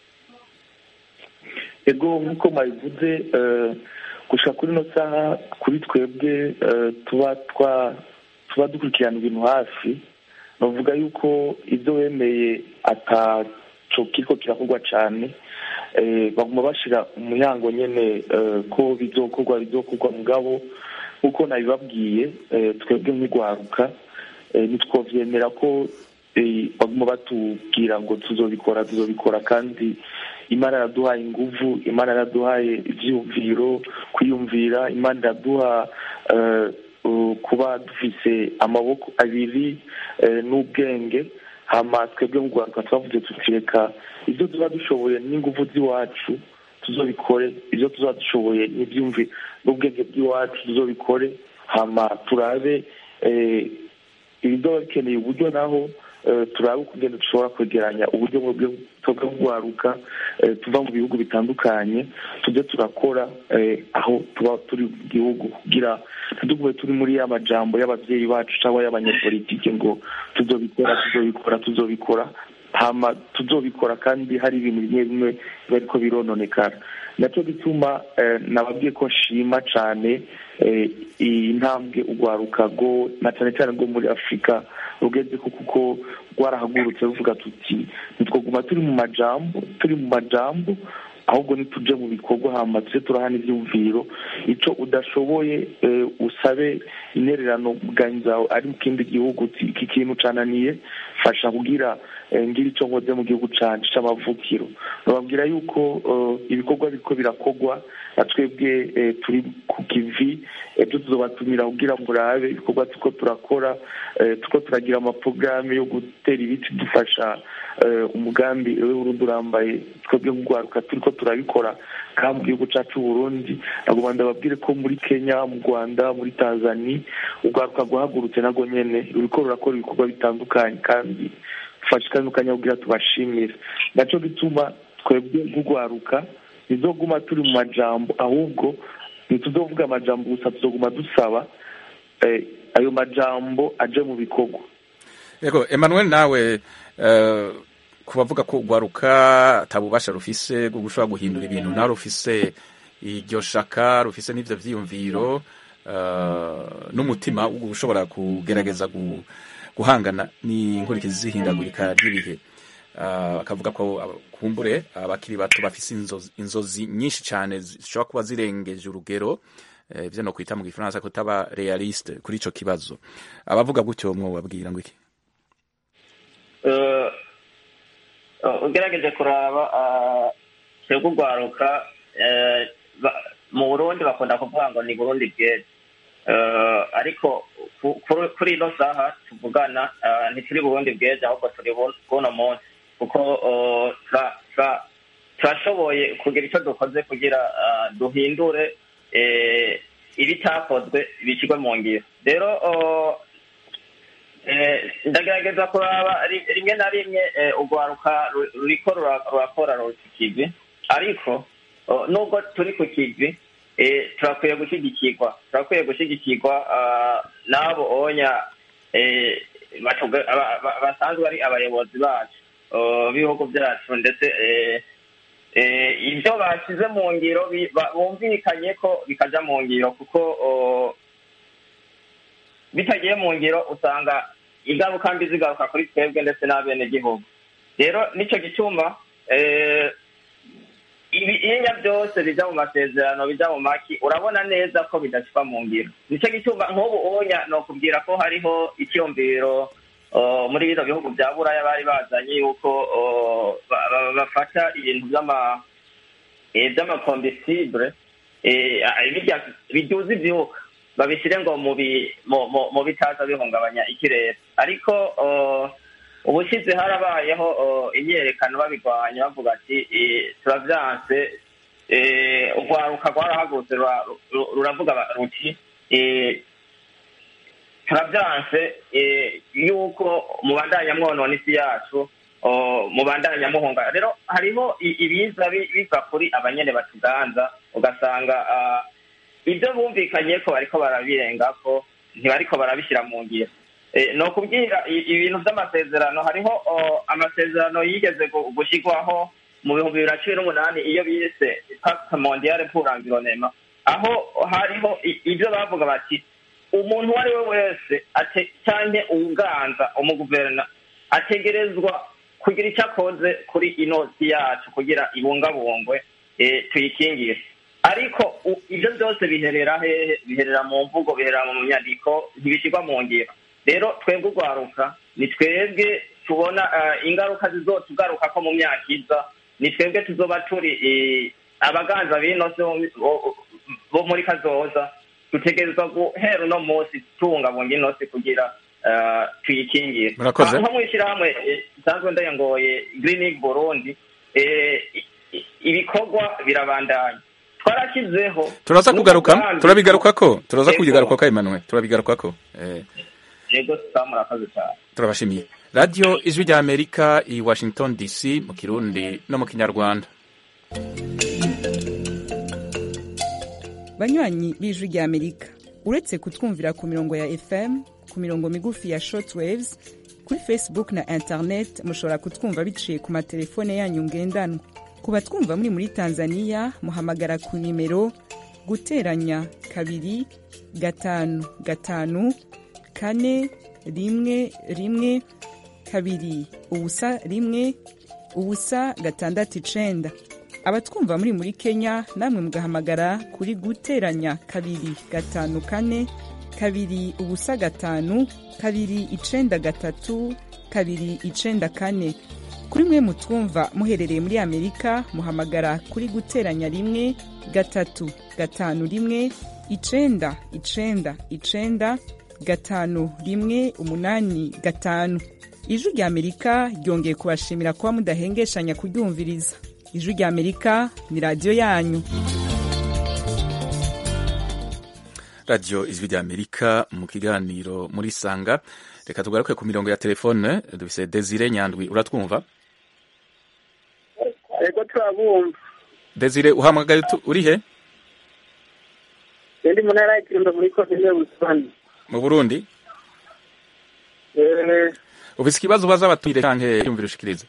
ego nk'uko mwabivuze eh, gushika kuri ino saha kuri twebwe eh, tuba twa tuba dukurikirana ibintu hafi bavuga yuko ibyo wemeye ataco kiriko kirakorwa cane eh, baguma bashira umuyango nyene eh, ko bizokorwa bizokorwa mugabo kuko nabibabwiye eh, twebwe nk'igwaruka eh, ntitwovyemera ko eh, baguma batubwira ngo tuzobikora tuzobikora kandi imana iraduhaye inguvu imana iraduhaye ivyiyumviro kwiyumvira imana iraduha eh, uh, kuba dufise amaboko abiri eh, n'ubwenge hama twebwe mu rwanda twavuze tuti reka ibyo tuba dushoboye n'inguvu z'iwacu tuzobikore ibyo tuba dushoboye n'ibyumvi n'ubwenge bw'iwacu tuzobikore hama turabe eh, ibizoba bikeneye uburyo naho eh, turabe ukugenda dushobora kwegeranya uburyo bwo bwo kugwaruka eh, tuva mu bihugu bitandukanye tujye turakora eh, aho tuba turi mu gihugu kugira ntitugume turi muri ya majambo y'abavyeyi bacu cyangwa y'abanyapolitike ngo tuzobikora tuzobikora tuzobikora hama tuzobikora kandi hari ibintu bimwe bimwe biba ariko birononekara nacyo gituma eh, nababwiye ko nshima cane eh, iyi ntambwe urwaruka rwo na cane cane rwo muri afurika rugeze ko kuko rwarahagurutse ruvuga tuti ntitwoguma turi mu majambo turi mu majambo ahubwo nituje mu bikorwa hama tuje turahana ivyumviro ico udashoboye eh, usabe intererano muganyi zawe ari mu kindi gihugu uti iki kintu cananiye fasha kugira eh, ngira ico nkoze mu gihugu canje c'amavukiro bababwira yuko eh, ibikorwa biriko birakorwa na twebwe eh, turi ku kivi ejo tuzobatumira kugira murabe ibikorwa turiko turakora eh, turiko turagira amaporogaramu yo gutera ibiti dufasha eh, umugambi w'urundi urambaye twebwe nk'urwaruka turiko turabikora kandi mu gihugu cacu Burundi nagomba ndababwire ko muri Kenya mu Rwanda muri Tanzania urwaruka rwahagurutse narwo nyene ruriko rurakora ibikorwa bitandukanye kandi dufashe kandi ukanya kugira tubashimire naco gituma twebwe nk'urwaruka ntizoguma turi mu majambo ahubwo ntituzovuga amajambo gusa tuzoguma dusaba eh, ayo majambo aje mu bikorwa yego emmanuel nawe eh, ku bavuga ko urwaruka atabubasha rufise bwo gushobora guhindura ibintu nawe rufise iryo shaka rufise n'ivyo vyiyumviro eh, n'umutima wo gushobora kugerageza gu- guhangana n'inkurikizi z'ihindagurika ry'ibihe Eh, bakavuga ko aba- kumbure abakiri bato bafise inzozi, inzozi nyinshi cane zishobora kuba zirengeje urugero eh, ivyo no kwita mu gifaransa kutaba realiste kuri ico kibazo abavuga gutyo mwobabwira ngo iki Eh, eh, ugerageje kuraba ah, twebwe urwaruka eh, ba- mu burundi bakunda kuvuga ngo ni burundi bweze Eh, ariko ku- kuri- kuri ino saha tuvugana ah, ntituri burundi bweze ahubwo turi bu- bw'uno munsi kuko eh, tura- tura- turashoboye kugira icyo dukoze kugira ah, duhindure eh, ibitakozwe bishyirwe mu ngiro rero eh, Eh, ndagerageza kuraba ri- rimwe na rimwe eh, urwaruka ru- ruriko rura- rurakora ruca ikivi ariko oh, nubwo turi ku kivi eh, turakwiye gushyigikirwa turakwiye gushyigikirwa ah, n'abo onya eh, batuga- aba- aba- basanzwe ari abayobozi bacu oh, b'ibihugu byacu ndetse eh, eh, ibyo bashyize mu ngiro bi- ba- bumvikanye ko bikaja mu ngiro kuko oh, bitagiye mu ngiro usanga ingaruka mbi zigaruka kuri twebwe ndetse n'abenegihugu rero nicyo gituma eh, ibinya byose bija mu masezerano bija mu maki urabona neza ko bidashika mu ngiro nico gituma nk'ubu onya nokubwira ko hariho icyumviro uh, muri bino bihugu bya buraya bari bazanye yuko uh, ba- ba- bafata ibintu by'ama eh, by'amakombisibure eh, ah, birya biduza ivyuka babishyire ngo mu bi- mu- mu- mu bitaza bihungabanya ikirere ariko uh, ubushize harabayeho uh, imyerekano babirwanya bavuga ati eh, turavyanse eh, urwaruka rwarahagurutse rura- ru- ruravuga ba- ruti eh, turavyanse eh, yuko mubandanya mwonona isi yacu o, mubandanya muhunga rero hariho i- ibiza bi- biva kuri abanyene batuganza ugasanga ah, ibyo bumvikanye ko bariko barabirengako ntibariko barabishyira mu ngiro Eh, ni ukubwira i- ibintu by'amasezerano hariho o, amasezerano yigeze gu- gushyirwaho mu bihumbi bibiri na cumi n'umunani iyo bise pacte mondiale pour l'environnement aho hariho i- ibyo bavuga bati umuntu uwo ari we wese ate- canke uwuganza umuguverna ategerezwa kugira icyo akoze kuri ino si yacu kugira ibungabungwe eh, tuyikingire ariko u- ibyo byose biherera hehe biherera mu mvugo biherera mu nyandiko ntibishyirwa mu ngiro rero twebwe urwaruka ni twebwe tubona eh, ingaruka zizotugaruka ko mu myaka iza ni twebwe tuzoba turi eh, abaganza b'ino si bo- bo- bo muri kazoza dutegerezwa guhera uno munsi tubungabunga ino si kugira eh, tuyikingire Murakoze. nko mu ishyirahamwe eh, nsanzwe ndayangoye greening burundi eh, i- i- ibikorwa birabandanya twarashyizeho turaza kugaruka n'umugambi- turabigarukako turaza Yego. kubigarukako Emmanuel turabigarukako eh, yego tuba murakoze cyane turabashimiye radiyo ijwi rya amerika i washington dc mu kirundi no mu kinyarwanda banywanyi b'ijwi rya amerika uretse kutwumvira ku mirongo ya fm ku mirongo migufi ya shortwaves kuri facebook na internet mushobora kutwumva biciye ku matelefone yanyu ngendanwa ku batwumva muri muri tanzania muhamagara ku nimero guteranya kabiri gatanu gatanu kane rimwe rimwe kabiri ubusa rimwe ubusa gatandatu icenda abatwumva muri muri kenya namwe mugahamagara kuri guteranya kabiri gatanu kane kabiri ubusa gatanu kabiri icenda gatatu kabiri icenda kane kuri mwe mutwumva muherereye muri amerika muhamagara kuri guteranya rimwe gatatu gatanu rimwe icenda icenda icenda gatanu rimwe umunani gatanu ijwi rya amerika ryongeye kubashimira kuba mudahengeshanya kuryumviriza ijwi rya amerika ni radiyo yanyu radiyo ijwi rya amerika mu kiganiro muri sanga reka tugaruke ku mirongo ya telefone dufise desire nyandwi uratwumva ego turabumva desire uhamagaye utu- uri he ndi mu ntara y'ikirundo muri komine busani mu burundi Eh, ufise ikibazo ubaza abatumire canke yumvira ushikiriza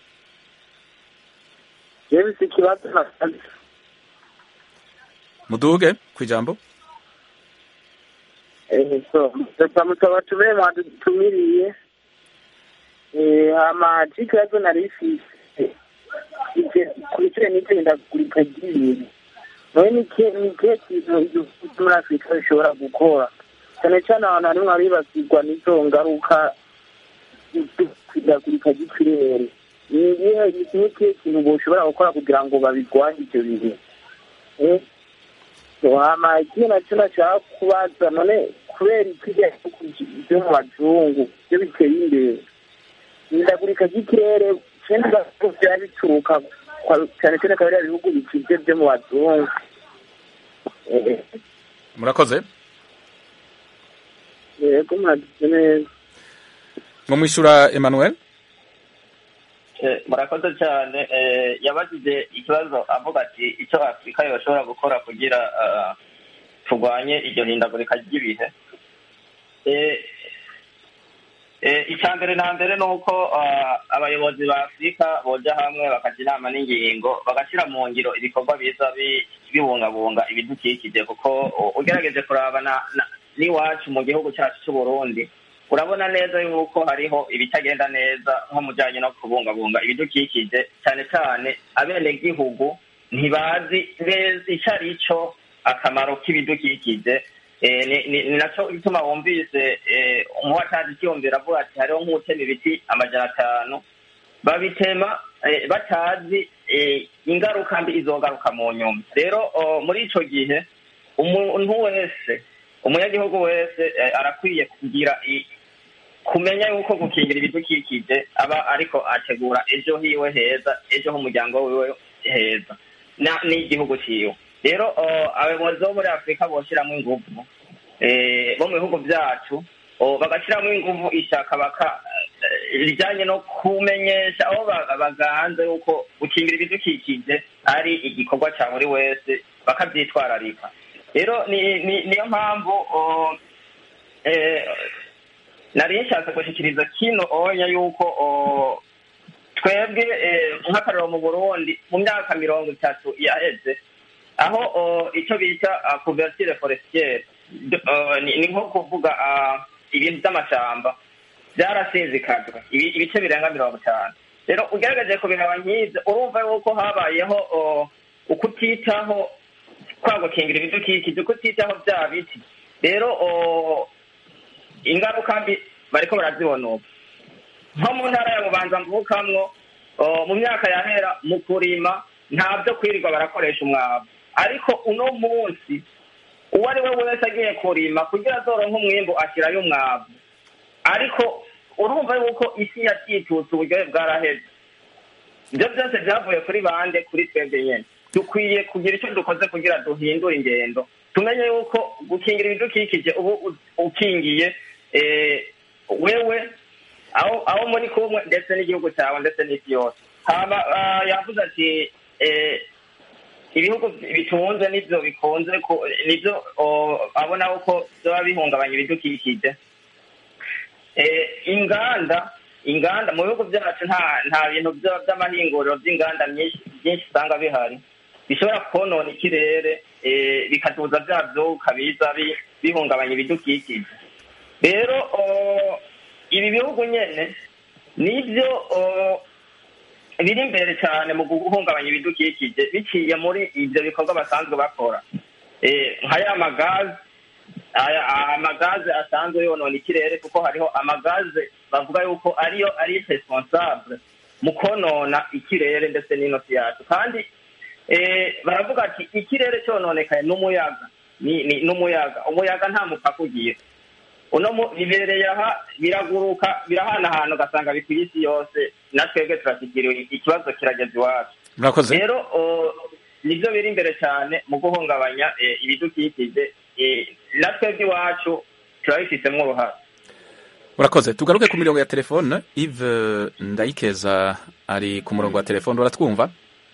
jewe si ikibazo nasanze muduge kw'ijambo Eh, so twamusaba tube mwadutumiriye Eh, hama c'ikibazo nari ifise ivyo- ku bijanye n'ihindagurika ry'ibintu nawe ni ikihe ni ikihe kintu igihugu cyo muri afurika bishobora gukora cyane cyane ahantu harimwo haribasirwa n'izo ngaruka ihindagurika ry'ikirere ni igihe ni ikihe kintu boshobora gukora kugira ngo babirwanye ivyo bintu Eh, hama ikindi nacyo nashaka kubaza none kubera ikirya byo mu bazungu byo biteye imbere ihindagurika ry'ikirere kenshi byaba bituruka kwa- cyane cyane akaba ari ibihugu bikize byo mu bazungu Eh, murakoze yego muragize neza ngo mwishura emmanuel Eh, murakoze cyane eh, yabajije ikibazo avuga ati icyo afurika yoshobora gukora kugira ah, turwanye iryo hindagurika ry'ibihe Eh, eh, icya mbere na mbere ni uko ah, abayobozi ba afurika boja hamwe bakajya inama n'ingingo bagashyira mu ngiro ibikorwa biza bi- bibungabunga ibidukikije kuko u- ugerageje kuraba na- na- n'iwacu mu gihugu cyacu cy'u burundi urabona neza yuko hariho ibitagenda neza nko mu bijyanye no kubungabunga ibidukikije cyane cyane abenegihugu ntibazi neza icyo ari cyo akamaro k'ibidukikije Eh, ni- ni ni nacyo gituma wumvise eh, umuwatazi ikiyumvira avuga ati hariho nk'utema ibiti amajana atanu babitema eh, batazi eh, ingaruka mbi izogaruka mu nyuma rero oh, muri ico gihe umuntu wese umunyagihugu wese eh, arakwiye kugira i- kumenya yuko gukingira ibidukikije aba ariko ategura ejo hiwe heza ejo h'umuryango wiwe heza na- n'igihugu ciwe rero oh, abayobozi bo muri afurika boshiramwo inguvu eh, bo mu bihugu vyacu oh, bagashiramwo inguvu ishaka baka eh, rijanye no kumenyesha aho ba- baganze yuko gukingira ibidukikije ari igikorwa ca buri wese bakavyitwararika rero ni- ni- niyo mpamvu oh, eh, nari nshatse gushikiriza kino onya yuko oh, twebwe eh, nk'akarero mu burundi mu myaka mirongo itatu yaheze aho oh, icyo bita uh, couverture forestiere D- uh, ni ni nko kuvuga uh, ibintu by'amashamba byarasezekajwe ibi- ibice birenga mirongo itanu rero ugeragaje kubiraba nk'ibyo urumva yuko habayeho oh, ukutitaho kwa gukingira ibidukikije ukutitaho bya biti rero oh, ingaruka mbi bariko barazibona ubu nko mu ntara ya bubanza mvukamwo oh, mu myaka yahera mu kurima nta byo kwirirwa barakoresha umwavu ariko uno munsi uwo ari we wese agiye kurima kugira azoronke umwimbu ashyirayo umwavu ariko urumva yuko isi yacitutse uburyohe bwaraheze ibyo byose byavuye kuri bande kuri twebwe nyene dukwiye kugira icyo dukoze kugira duhindure ingendo tumenye yuko gukingira ibidukikije ubu u- ukingiye eh, wewe aho aho muri kumwe ndetse n'igihugu cyawe ndetse n'isi yose hama ah, yavuze ati eh, ibihugu bitunze nivyo bikunze ku- nivyo oh, abona ko vyoba bihungabanya ibidukikije eh, inganda inganda mu bihugu byacu nta nta bintu vyo- vy'amahinguriro vy'inganda myinshi byinshi usanga bihari bishobora konona ikirere eh, bikaduza vya vyuka biza bi- bihungabanya ibidukikije rero oh, ibi bihugu nyene nivyo oh, biri imbere cyane mu guhungabanya ibidukikije biciye muri ivyo bikorwa basanzwe bakora Eh, nka ya magazi aya amagaze asanzwe yonona ikirere kuko hariho amagaze bavuga yuko ariyo ari responsable mu konona ikirere ndetse n'inosi yacu kandi eh, baravuga ati ikirere cyononekaye n'umuyaga ni ni- n'umuyaga umuyaga nta mupaka ugira uno mu- bibereye aha biraguruka birahanahana ugasanga bikwiye isi yose na twebwe turashikiriwe ikibazo kirageze iwacu murakoze rero o, nivyo biri imbere cyane mu guhungabanya eh, ibidukikije eh, na twebwe iwacu turabifitemo uruhare urakoze tugaruke ku mirongo ya telefone Yves ndayikeza ari ku murongo wa telefone uratwumva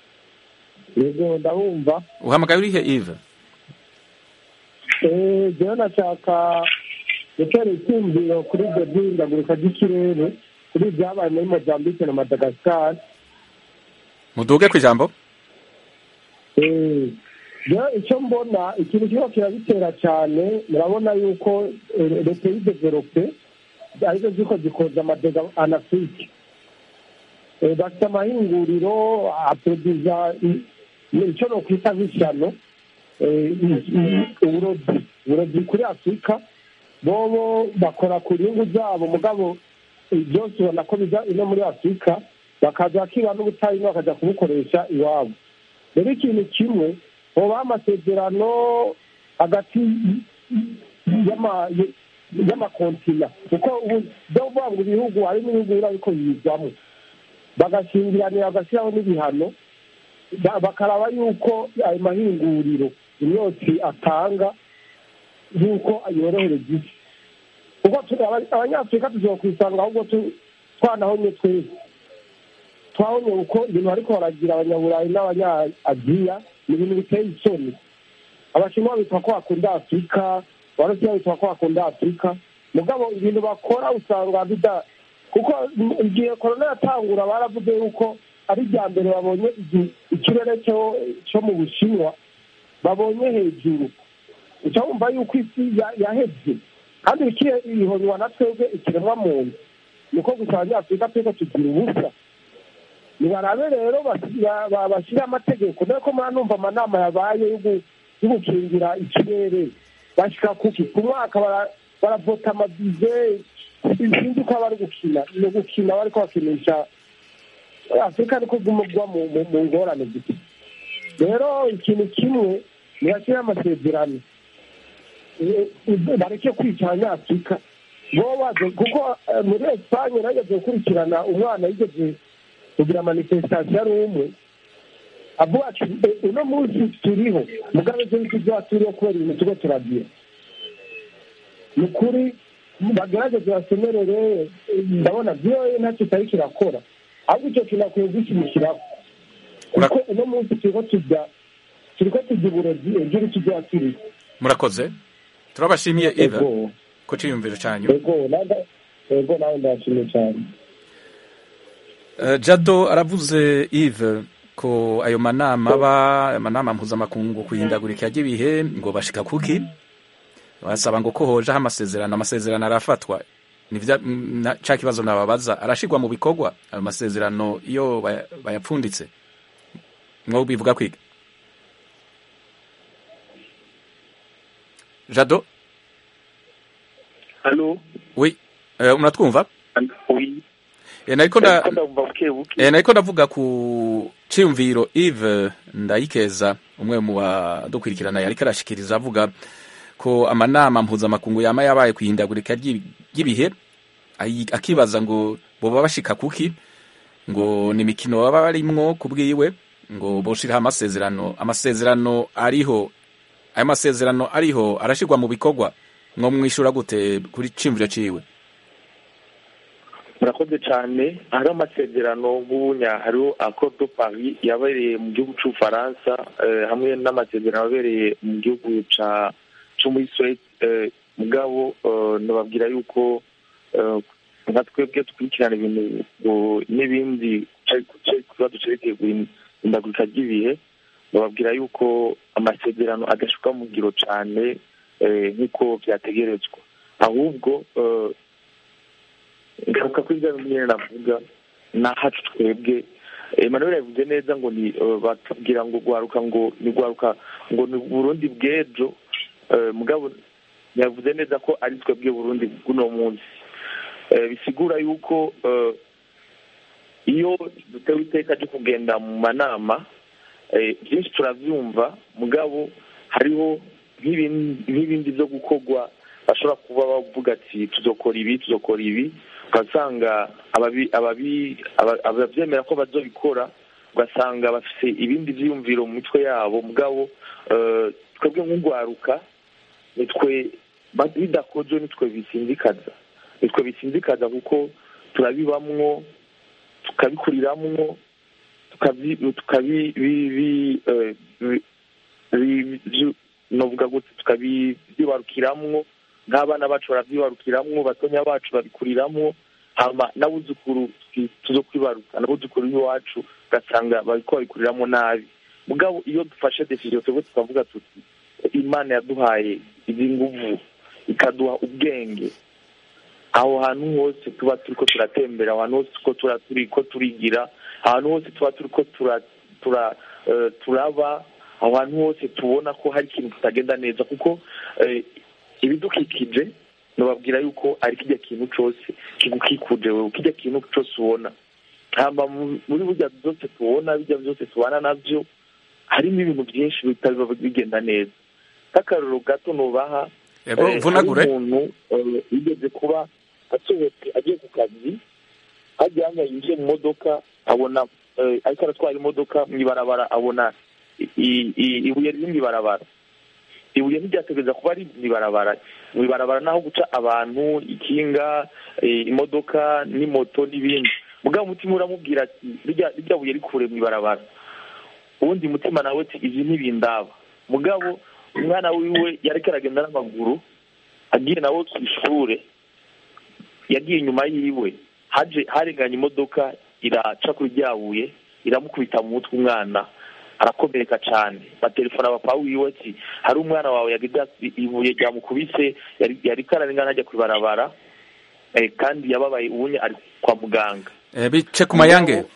yego ndabumva uhamagaye urihe Yves Eh, jewe nashaka gutera icyumviro kuri ibyo by'ihindagurika ry'ikirere kuri ibyabaye muri mozambique na madagascar muduge ku ijambo Eh, jewe icyo mbona ikintu kiba kirabitera cyane murabona yuko eh, leta y'idevelope arizo ziko zikoza amadega anafurike Eh, bafite amahinguriro aproduza i- icyo nokwita nk'ishyano eh, i- i- uburobyi uburobyi kuri afurika bobo bakora ku nyungu zabo mugabo eh, byose ubona ko biza ino muri afurika bakaza bakiba n'ubutayu bakajya kubukoresha iwabo rero ikintu kimwe hoba amasezerano hagati y'ama- y'amakontina kuko ubu byo kuvuga ngo ibihugu hari n'ibihugu biba ariko yizamo bagashingiranira bagashyiraho n'ibihano ba- bakaraba yuko ayo mahinguriro imyotsi atanga yuko yorohereza isi kuko tu- aba- abanyafurika tushobora kwisanga ahubwo tu- twanahonye twese twabonye uko ibintu bariko baragira abanyaburayi n'abanyaaziya ni ibintu biteye isoni abashinwa bitwa ko bakunda afurika abarusiya bitwa ko bakunda afurika mugabo ibintu bakora usanga bida kuko igihe korona yatangura baravuze yuko ari irya mbere babonye igi- ikirere cyo cyo mu bushinwa babonye hejuru uca wumva yuko isi ya- yahebye kandi ikire ihonywa na twebwe ikiremwa muntu niko gusa abanyafurika twese tugira ubusa nibarabe rero basi- ba- ba- bashyire amategeko dore ko muranumva amanama yabaye yo gu- yo gukingira ikirere bashyika kuki ku mwaka bara- baravota amabize sinzi uko bari gukina ni ugukina bariko bakinisha afurika ariko gumugwa mu mu- mu ngorane gusa rero ikintu kimwe nibashyire amasezerano Eh, eh, bareke kwica abanyafurika bo baje kuko eh, muri esipanye nageze gukurikirana umwana yigeze kugira manifestasiyo ari umwe avuga ati "Eh, uno munsi turiho mugabe ejo ntituzaba turiho kubera ibintu turiko turagira ni ukuri bagerageze basemerere eh, ndabona vyoye ntacyo itari kirakora ahubwo icyo kintu akwiye gushyigikiraho kuko uno munsi turiko tujya turiko tujya uburozi ejo ntituzaba turiho murakoze turabashimiye eva Ego. ku ciyumviro canyu ego nawe ego nawe ndashimye cyane Eh, jado aravuze Yves ko ayo manama aba amanama mpuzamakungu ku ihindagurika ry'ibihe ngo bashika kuki basaba ngo ko hojeho amasezerano amasezerano arafatwa nivya mm, na- ca kibazo nababaza arashirwa mu bikorwa ayo masezerano iyo baya- bayapfunditse mwo bivuga kwiga jado halo oui eh, unatwumva oui Eh, nariko nda Ariko ndumva buke buke Eh, nariko ndavuga ku ciyumviro Yves Ndayikeza umwe mu badukurikirana yariko arashikiriza avuga ko amanama mpuzamakungu yama yabaye kwihindagurika ry'i- ry'ibihe ayi- akibaza ngo boba bashika kuki ngo ni imikino baba barimwo ku bwiwe ngo boshiraho amasezerano amasezerano ariho ayo masezerano ariho arashirwa mu bikorwa mwo mwishura gute kuri ciyumviro ciwe murakoze cyane hariho amasezerano nk'ubunya hariho accord de paris yabereye mu gihugu cy'ubufaransa eh, hamwe n'amasezerano yabereye mu gihugu ca cyo muri suwede eh, mugabo eh, nababwira yuko eh, nka twebwe dukurikirana ibintu ngo n'ibindi ikibazo cerekeye guhindagurika ry'ibihe bababwira yuko amasezerano adashuka mu ngiro cyane eh, nk'uko vyategerezwa ahubwo eh, ngaruka kuri bya bindi nyine navuga nahacu twebwe emmanuel yavuze neza ngo ni eh, batubwira ngo gwaruka ngo ni gwaruka ngo ni burundi bw'ejo Eh, mugabo yavuze neza ko ari twebwe burundi bw'uno munsi Eh, bisigura yuko eh, iyo dutewe iteka ryo kugenda mu manama eh, byinshi turavyumva mugabo hariho nk'ibin- nk'ibindi byo gukorwa bashobora kuba bavuga ati tuzokora ibi tuzokora ibi ugasanga ababi- ababi- aba- abavyemera ko bazobikora ugasanga bafise ibindi vyiyumviro mu mitwe yabo mugabo eh, twebwe nk'ugwaruka nitwe ba- bidakozwe nitwe bisinzikaza nitwe bisinzikaza kuko turabibamwo tukabikuriramwo tukabi tukabi bi- bi- eh, bi- bi- bi- novuga gute tukabyibarukiramwo nk'abana bacu baravyibarukiramwo batonya bacu babikuriramwo hama n'abuzukuru twi- tuzo kwibaruka n'abuzukuru b'iwacu ugasanga bariko babikuriramwo nabi mugabo iyo dufashe decision twebwe tukavuga tuti imana yaduhaye izi nguvu ikaduha ubwenge aho hantu hose tuba turiko turatembera aho hantu hose tuko tura turiko turigira ahantu hose tuba turiko tura tura eh, turaba aho hantu hose tubona ko hari ikintu kitagenda neza kuko eh, ibidukikije nababwira yuko ari kirya kintu cose kigukikuje wewe kirya kintu cose ubona hamba mu- muri burya byose tubona bijya byose tubana navyo harimo ibintu byinshi bitaba bigenda neza nk'akarorero gato nubaha Yego, eh, mvunagure. hari umuntu eh, yigeze kuba asohotse agiye ku kazi hajya hanya yinjiye mu modoka abona eh, ariko aratwara imodoka mu ibarabara abona i- i- i- ibuye riri mu ibarabara ibuye ntiryategereza kuba ari mu ibarabara mu ibarabara naho guca abantu ikinga eh, imodoka n'imoto n'ibindi mugabo umutima uramubwira ati "Rirya- rirya buye rikure mu ibarabara uwundi mutima nawe ati izi ntibindaba mugabo umwana wiwe yariko aragenda n'amaguru agiye nawe ku ishure yagiye inyuma yiwe haje harenganye imodoka iraca kuri rya buye iramukubita mu mutwe umwana arakomereka cyane batelefona papa wiwe ati hari umwana wawe yagize ati ibuye ryamukubise yari yariko ararengana ajya ku ibarabara eh, kandi yababaye ubunye ari kwa muganga Eh, bice ku mayange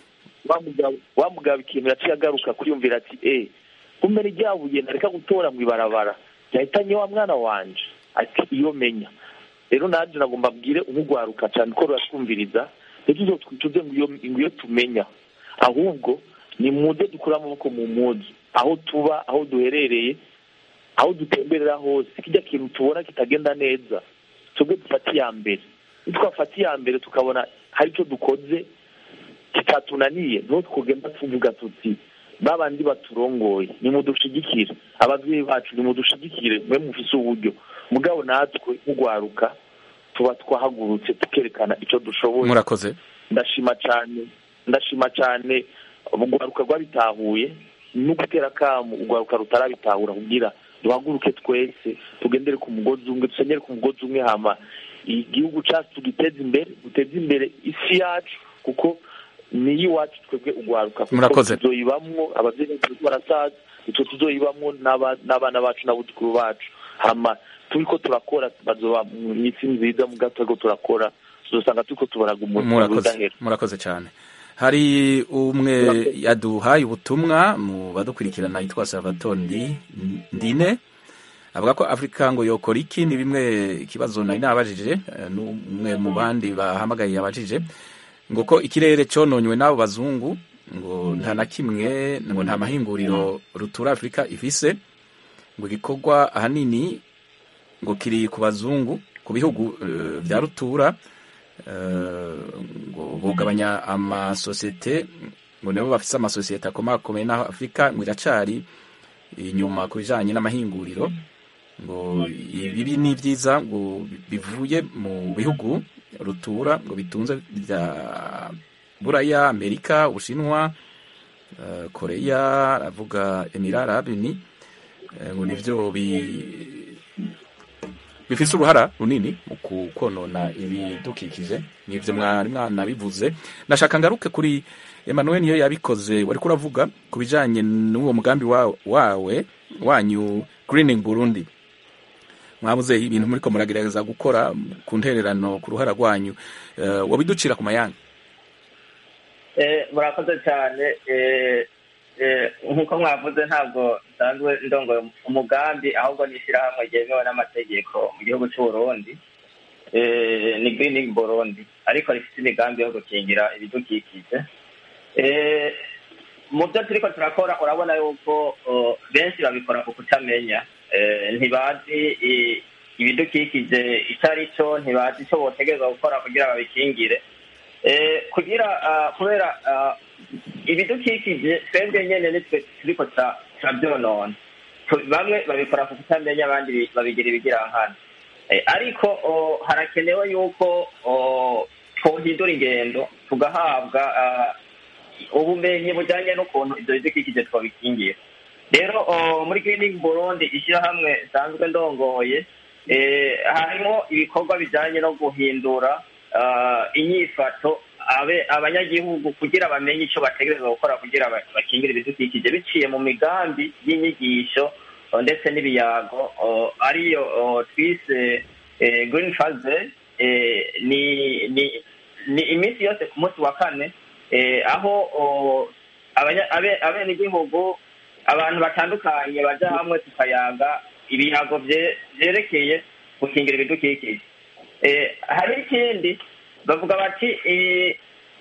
wa mugabo wa mugabo ikintu yaciye agaruka kuriyumvira ati eh kumbe ni ryabuye nareka gutora mu ibarabara ryahitanye wa mwana wanje ati iyo menya rero nanjye nagomba mbwire umugwaruka cyane ko ruratwumviriza ntituzo twituze ngo iyo ngo iyo tumenya ahubwo ni muze dukure amaboko mu muzi aho tuba aho duherereye aho dutemberera hose kijya kintu tubona kitagenda neza twebwe dufate iya mbere nitwafata iya mbere tukabona hari icyo dukoze kitatunaniye niho twugenda tuvuga tuti babandi baturongoye nimudushigikire ababyeyi bacu nimudushigikire mwe mufise uburyo mugabo natwe nk'ugwaruka tuba twahagurutse tukerekana icyo dushoboye murakoze ndashima cyane ndashima cyane urwaruka rwabitahuye no gutera akamu urwaruka rutarabitahura kugira duhaguruke twese tugendere ku mugozi umwe dusenyere ku mugozi umwe hama igihugu cyacu tugiteze imbere duteze imbere isi yacu kuko niyo iwacu twebwe urwaruka kuko Murakoze. tuzoyibamwo ababyeyi bacu barasaza icyo tuzoyibamwo n'aba- n'abana bacu n'abuzukuru bacu hama turiko turakora bazoba mu isi nziza mu gato ariko turakora tuzosanga turiko tubaraga umuntu murakoze udahera murakoze cyane hari umwe yaduhaye ubutumwa mu badukurikirana yitwa salvatore Ndi- ndine avuga ko afurika ngo yokora iki ni bimwe ikibazo nari nabajije eh, n'umwe mu bandi bahamagaye yabajije ngo ko ikirere cyononywe n'abo bazungu ngo nta na kimwe ngo nta mahinguriro rutura afurika ifise ngo igikorwa ahanini ngo kiri ku bazungu ku bihugu eh, bya rutura eh, ngo bugabanya amasosiyete ngo nibo bafise amasosiyete akomakomeye naho afurika ngo iracari inyuma ku bijanye n'amahinguriro ngo ibibi ni byiza ngo bivuye mu bihugu rutura ngo bitunze bya buraya amerika ubushinwa eh, koreya aravuga emirara arabini eh, ngo nivyo bi bifise uruhara runini mu ku- konona ibidukikije nivyo mwari mwanabivuze nashaka ngaruke kuri Emmanuel niyo yabikoze wariko uravuga ku bijanye n'uwo mugambi wa- wawe wanyu greening Burundi mwabuze ibintu muriko muragerageza gukora ku ntererano ku ruhara rwanyu uh, wabiducira ku mayanga Eh, murakoze cyane eh, eh, nk'uko mwavuze ntabwo nsanzwe ndongoye umugambi ahubwo ni ishyirahamwe ryemewe n'amategeko mu gihugu cy'u Burundi eh, ni greening Burundi ariko rifite imigambi yo gukingira ibidukikije eh, mu byo turiko turakora urabona yuko oh, benshi babikora ku kutamenya eh, ntibazi i- ibidukikije icyo ari cyo ntibazi icyo botegerezwa gukora kugira babikingire eh, kugira ah, kubera ah, ibidukikije twebwe nyene nitwe turiko tura- turavyonona Tu- bamwe babikora ku kutamenya abandi bi- babigira ibigirankana Eh, ariko oh, harakenewe yuko oh, twohindura ingendo tugahabwa ah, ubumenyi bujyanye n'ukuntu ibyo bidukikije twabikingira rero oh, muri greening burundi ishyirahamwe risanzwe ndongoye eh, harimo ibikorwa bijyanye no guhindura ah, inyifato abe abanyagihugu kugira bamenye icyo bategereza gukora kugira ba- bakingire ibidukikije biciye mu migambi y'inyigisho oh, ndetse n'ibiyago oh, ariyo oh, twise eh, green faze eh, ni ni ni iminsi yose ku munsi wa kane eh, aho oh, abanya- abe- abenegihugu abantu batandukanye baja hamwe tukayaga ibiyago vye- vyerekeye gukingira ibidukikije eh, hari ikindi bavuga bati eh,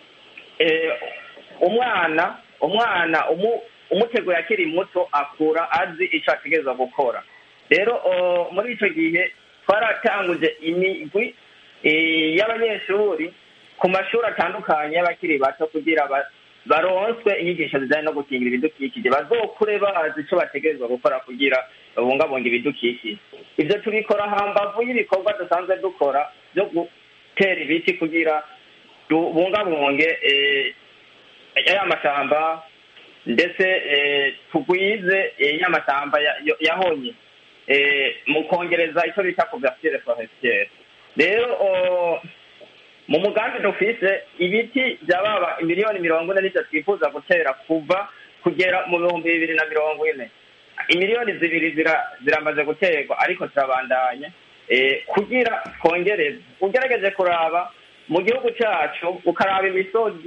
eh, umwana umwana umu, umuteguye akiri muto akura azi ico ategerezwa gukora rero oh, muri ico gihe twaratanguje imigwi eh, y'abanyeshuri ku mashuri atandukanye y'abakiri bato kugira ba- baronswe inyigisho zijanye no gukingira ibidukikije bazokure bazi ico bategerezwa gukora kugira babungabunga ibidukikije ivyo tubikora hambavu y'ibikorwa dusanzwe dukora vyo gutera ibiti kugira tubungabunge eh, ya mashyamba ndetse eh, tugwize eh, ya mashyamba ya- yo- yahonye eh, mu kongereza icyo bita couverture forestiere rero oh, mu mugambi dufise ibiti byababa miliyoni mirongo ine n'icyo twifuza gutera kuva kugera mu bihumbi bibiri na mirongo ine imiliyoni zibiri zira- ziramaze guterwa ariko turabandanya eh, kugira twongereze ugerageje kuraba mu gihugu cyacu ukaraba imisozi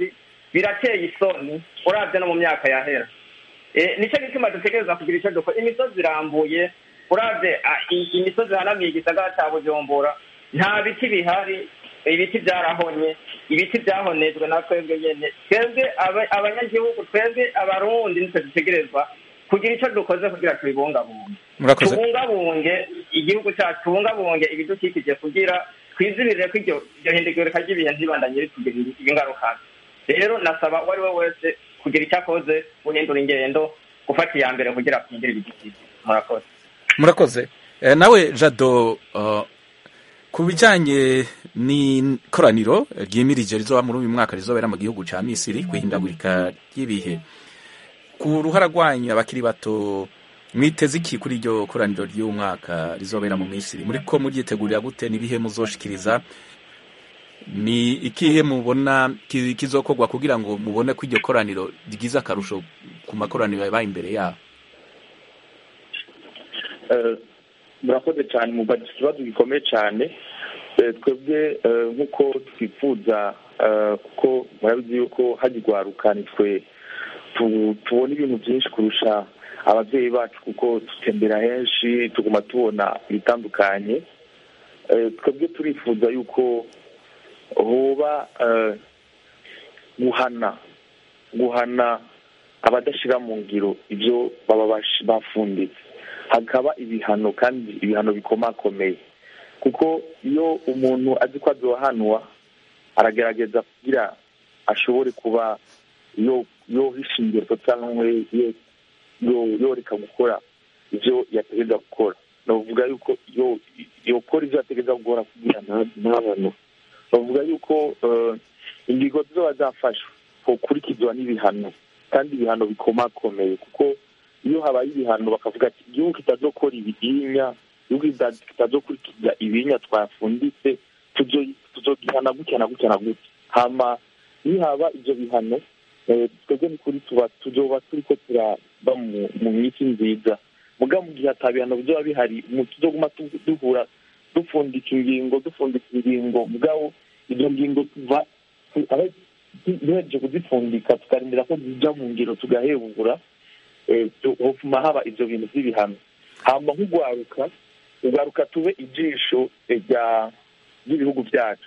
birateye isoni urabye no mu myaka yahera Eh, nicyo gituma dutegereza kugira icyo dukora imisozi irambuye urabye ah, i- imisozi ihanamiye igisagara cya bujumbura nta biti bihari ibiti byarahonye ibiti byahonejwe na twebwe nyene twebwe aba- abanyagihugu twebwe abarundi nitwe dutegerezwa kugira icyo dukoze kugira tubibungabunge murakoze tubungabunge igihugu cyacu tubungabunge ibidukikije kugira twizibirire ko iryo iryo hindagurika ry'ibihe ntibandanye ritugira ingaruka rero nasaba uwo ari we wese kugira icyo akoze guhindura ingendo gufata iya mbere kugira twigire ibidukikije murakoze murakoze Eh, nawe jado uh, ku bijyanye n'ikoraniro ryimirije rizoba muri uyu mwaka rizobera mu gihugu cya misiri ku ihindagurika ry'ibihe ku ruhara rwanyu abakiri bato mwiteze iki kuri iryo koraniro ry'uyu mwaka rizobera mu misiri muri ko muryitegurira gute n'ibihe muzoshikiriza ni ikihe mubona ki- kizokorwa kugira ngo mubone ko iryo koraniro rigize akarusho ku makoraniro yabaye imbere yabo Eh, murakoze cyane mubaza ikibazo gikomeye cyane Eh, twebwe eh, nk'uko twifuza eh, kuko murabizi yuko hagirwaruka nitwe tu- tubona ibintu byinshi kurusha ababyeyi bacu kuko dutembera henshi tuguma tubona ibitandukanye Eh, twebwe turifuza yuko hoba eh, guhana guhana abadashyira mu ngiro ibyo baba bash- bafunditse hakaba ibihano kandi ibihano bikomakomeye kuko iyo umuntu azi ko azohanwa aragerageza kugira ashobore kuba yo yohisha ingero cyangwa yo- yo- yoreka gukora ibyo yategereza gukora navuga yuko yo yokora ibyo yategereza gukora kugira nta- ntahanwe bavuga yuko eh, ingingo zizoba zafashwe hokurikizwa n'ibihano kandi ibihano bikomakomeye kuko iyo habaye ibihano bakavuga ati igihugu kitazokora ibihinya igihugu kita- kitazokurikiza ibihinya twafunditse tuzo- tuzogihana gutya na gutya na gutya hama nihaba ibyo bihano eh, twebwe ni kuri tuba tuzoba turiko turaba mu- mu minsi nziza muga mu gihe ata bihano bizoba bihari mu- tuzoguma tu- duhura dupfundika ingingo dupfundika ingingo mugabo izo ngingo tuva tu- aho tu- duhejeje kuzipfundika tukarindira ko zija mu ngiro tugahebura eh, tu- hofuma haba ivyo bintu vy'ibihano hama nk'ugwaruka ugwaruka tube ijisho eh, rya ry'ibihugu vyacu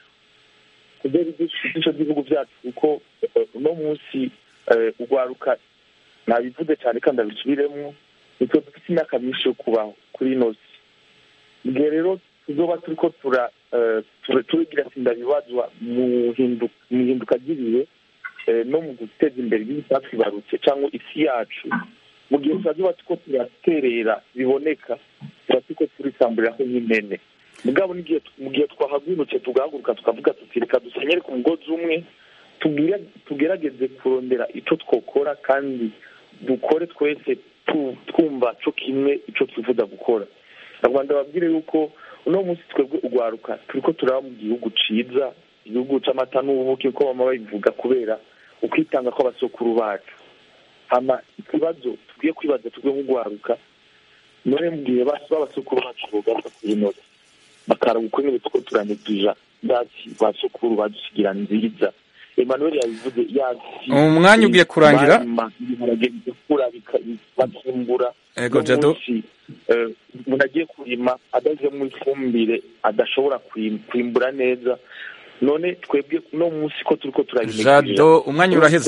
kubera ijisho ijisho ry'ibihugu vyacu kuko eh, uno munsi eh, ugwaruka nabivuze cyane kandi abisubiremwo nitwe dufite imyaka myinshi yo kubaho kuri ino si igihe rero tuzoba turiko tura eh, ture- turigira sindabibazwa mu hindu- mu ihinduka ry'ibihe eh, no mu guteza imbere ibintu byatwibarutse cyangwa isi yacu mu gihe turazoba turiko turaterera biboneka tuba turiko turisamburiraho nk'impene mugabo n'igihe mu gihe twahagurutse tugahaguruka tukavuga tuti reka dusenyere ku mugozi umwe tugire- tugerageze kurondera ico twokora kandi dukore twese tu- twumva co kimwe ico twifuza gukora abanyarwanda babwire yuko uno munsi twebwe ugwaruka turiko turaba mu gihugu ciza igihugu c'amata n'ubuki uko bama babivuga kubera ukwitanga kw'abasokuru bacu hama ikibazo tugiye kwibaza twebwe nk'ugwaruka none mu gihe basi b'abasokuru bacu bogaruka kuri noti bakaraba uko nyine tuko turanegija basi basokuru badusigira nziza emmanuel yabivuze yazi Umwanya ugiye kurangira. barima ibiharage bigakura bika- bakimbura Ego, Uno Jado. munsi, eh, umuntu agiye kurima adashyizemo ifumbire adashobora kwim- kwimbura neza none twebwe uno munsi ko turiko turabimenya Jado, umwanya uraheze.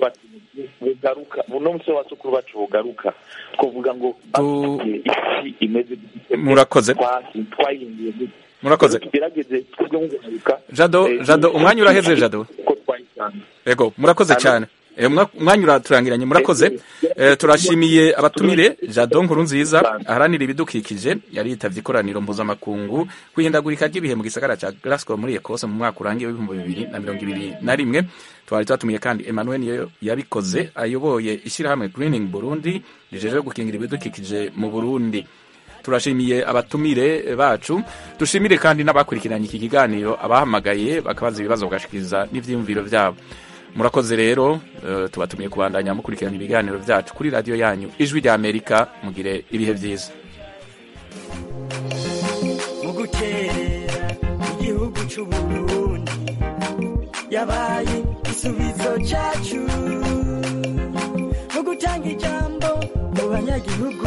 bugaruka uno munsi w'abasukuru bacu bugaruka twavuga ngo bafite isi imeze gute, Murakoze. twa- twahinduye gute. Murakoze. tugerageze twebwe nk'uguharuka Jado, eh, Jado, umwanya uraheze, Jado. uko twayisanze Ego, murakoze Alo. cyane. Eh, umwa- umwanya uraturangiranye murakoze. Eh, turashimiye abatumire Jado Nkuru nziza aharanira ibidukikije yari yitavye ikoraniro mpuzamakungu kwihindagurika ry'ibihe mu gisagara ca Glasgow muri Ecosse mu mwaka urangiye w'ibihumbi bibiri na mirongo ibiri na rimwe twari twatumiye kandi Emmanuel niyo yabikoze ayoboye ishyirahamwe Greening Burundi rijejwe gukingira ibidukikije mu Burundi turashimiye abatumire bacu dushimire kandi n'abakurikiranye iki kiganiro abahamagaye bakabaza ibibazo bagashikiriza n'ivyiyumviro vyabo murakoze rero eh, tubatumiye kubandanya mukurikirana ibiganiro vyacu kuri radiyo yanyu ijwi rya amerika mugire ibihe vyiza mu gukerera igihugu c'uburundi yabaye igisubizo cyacu mu gutanga ijambo mu banyagihugu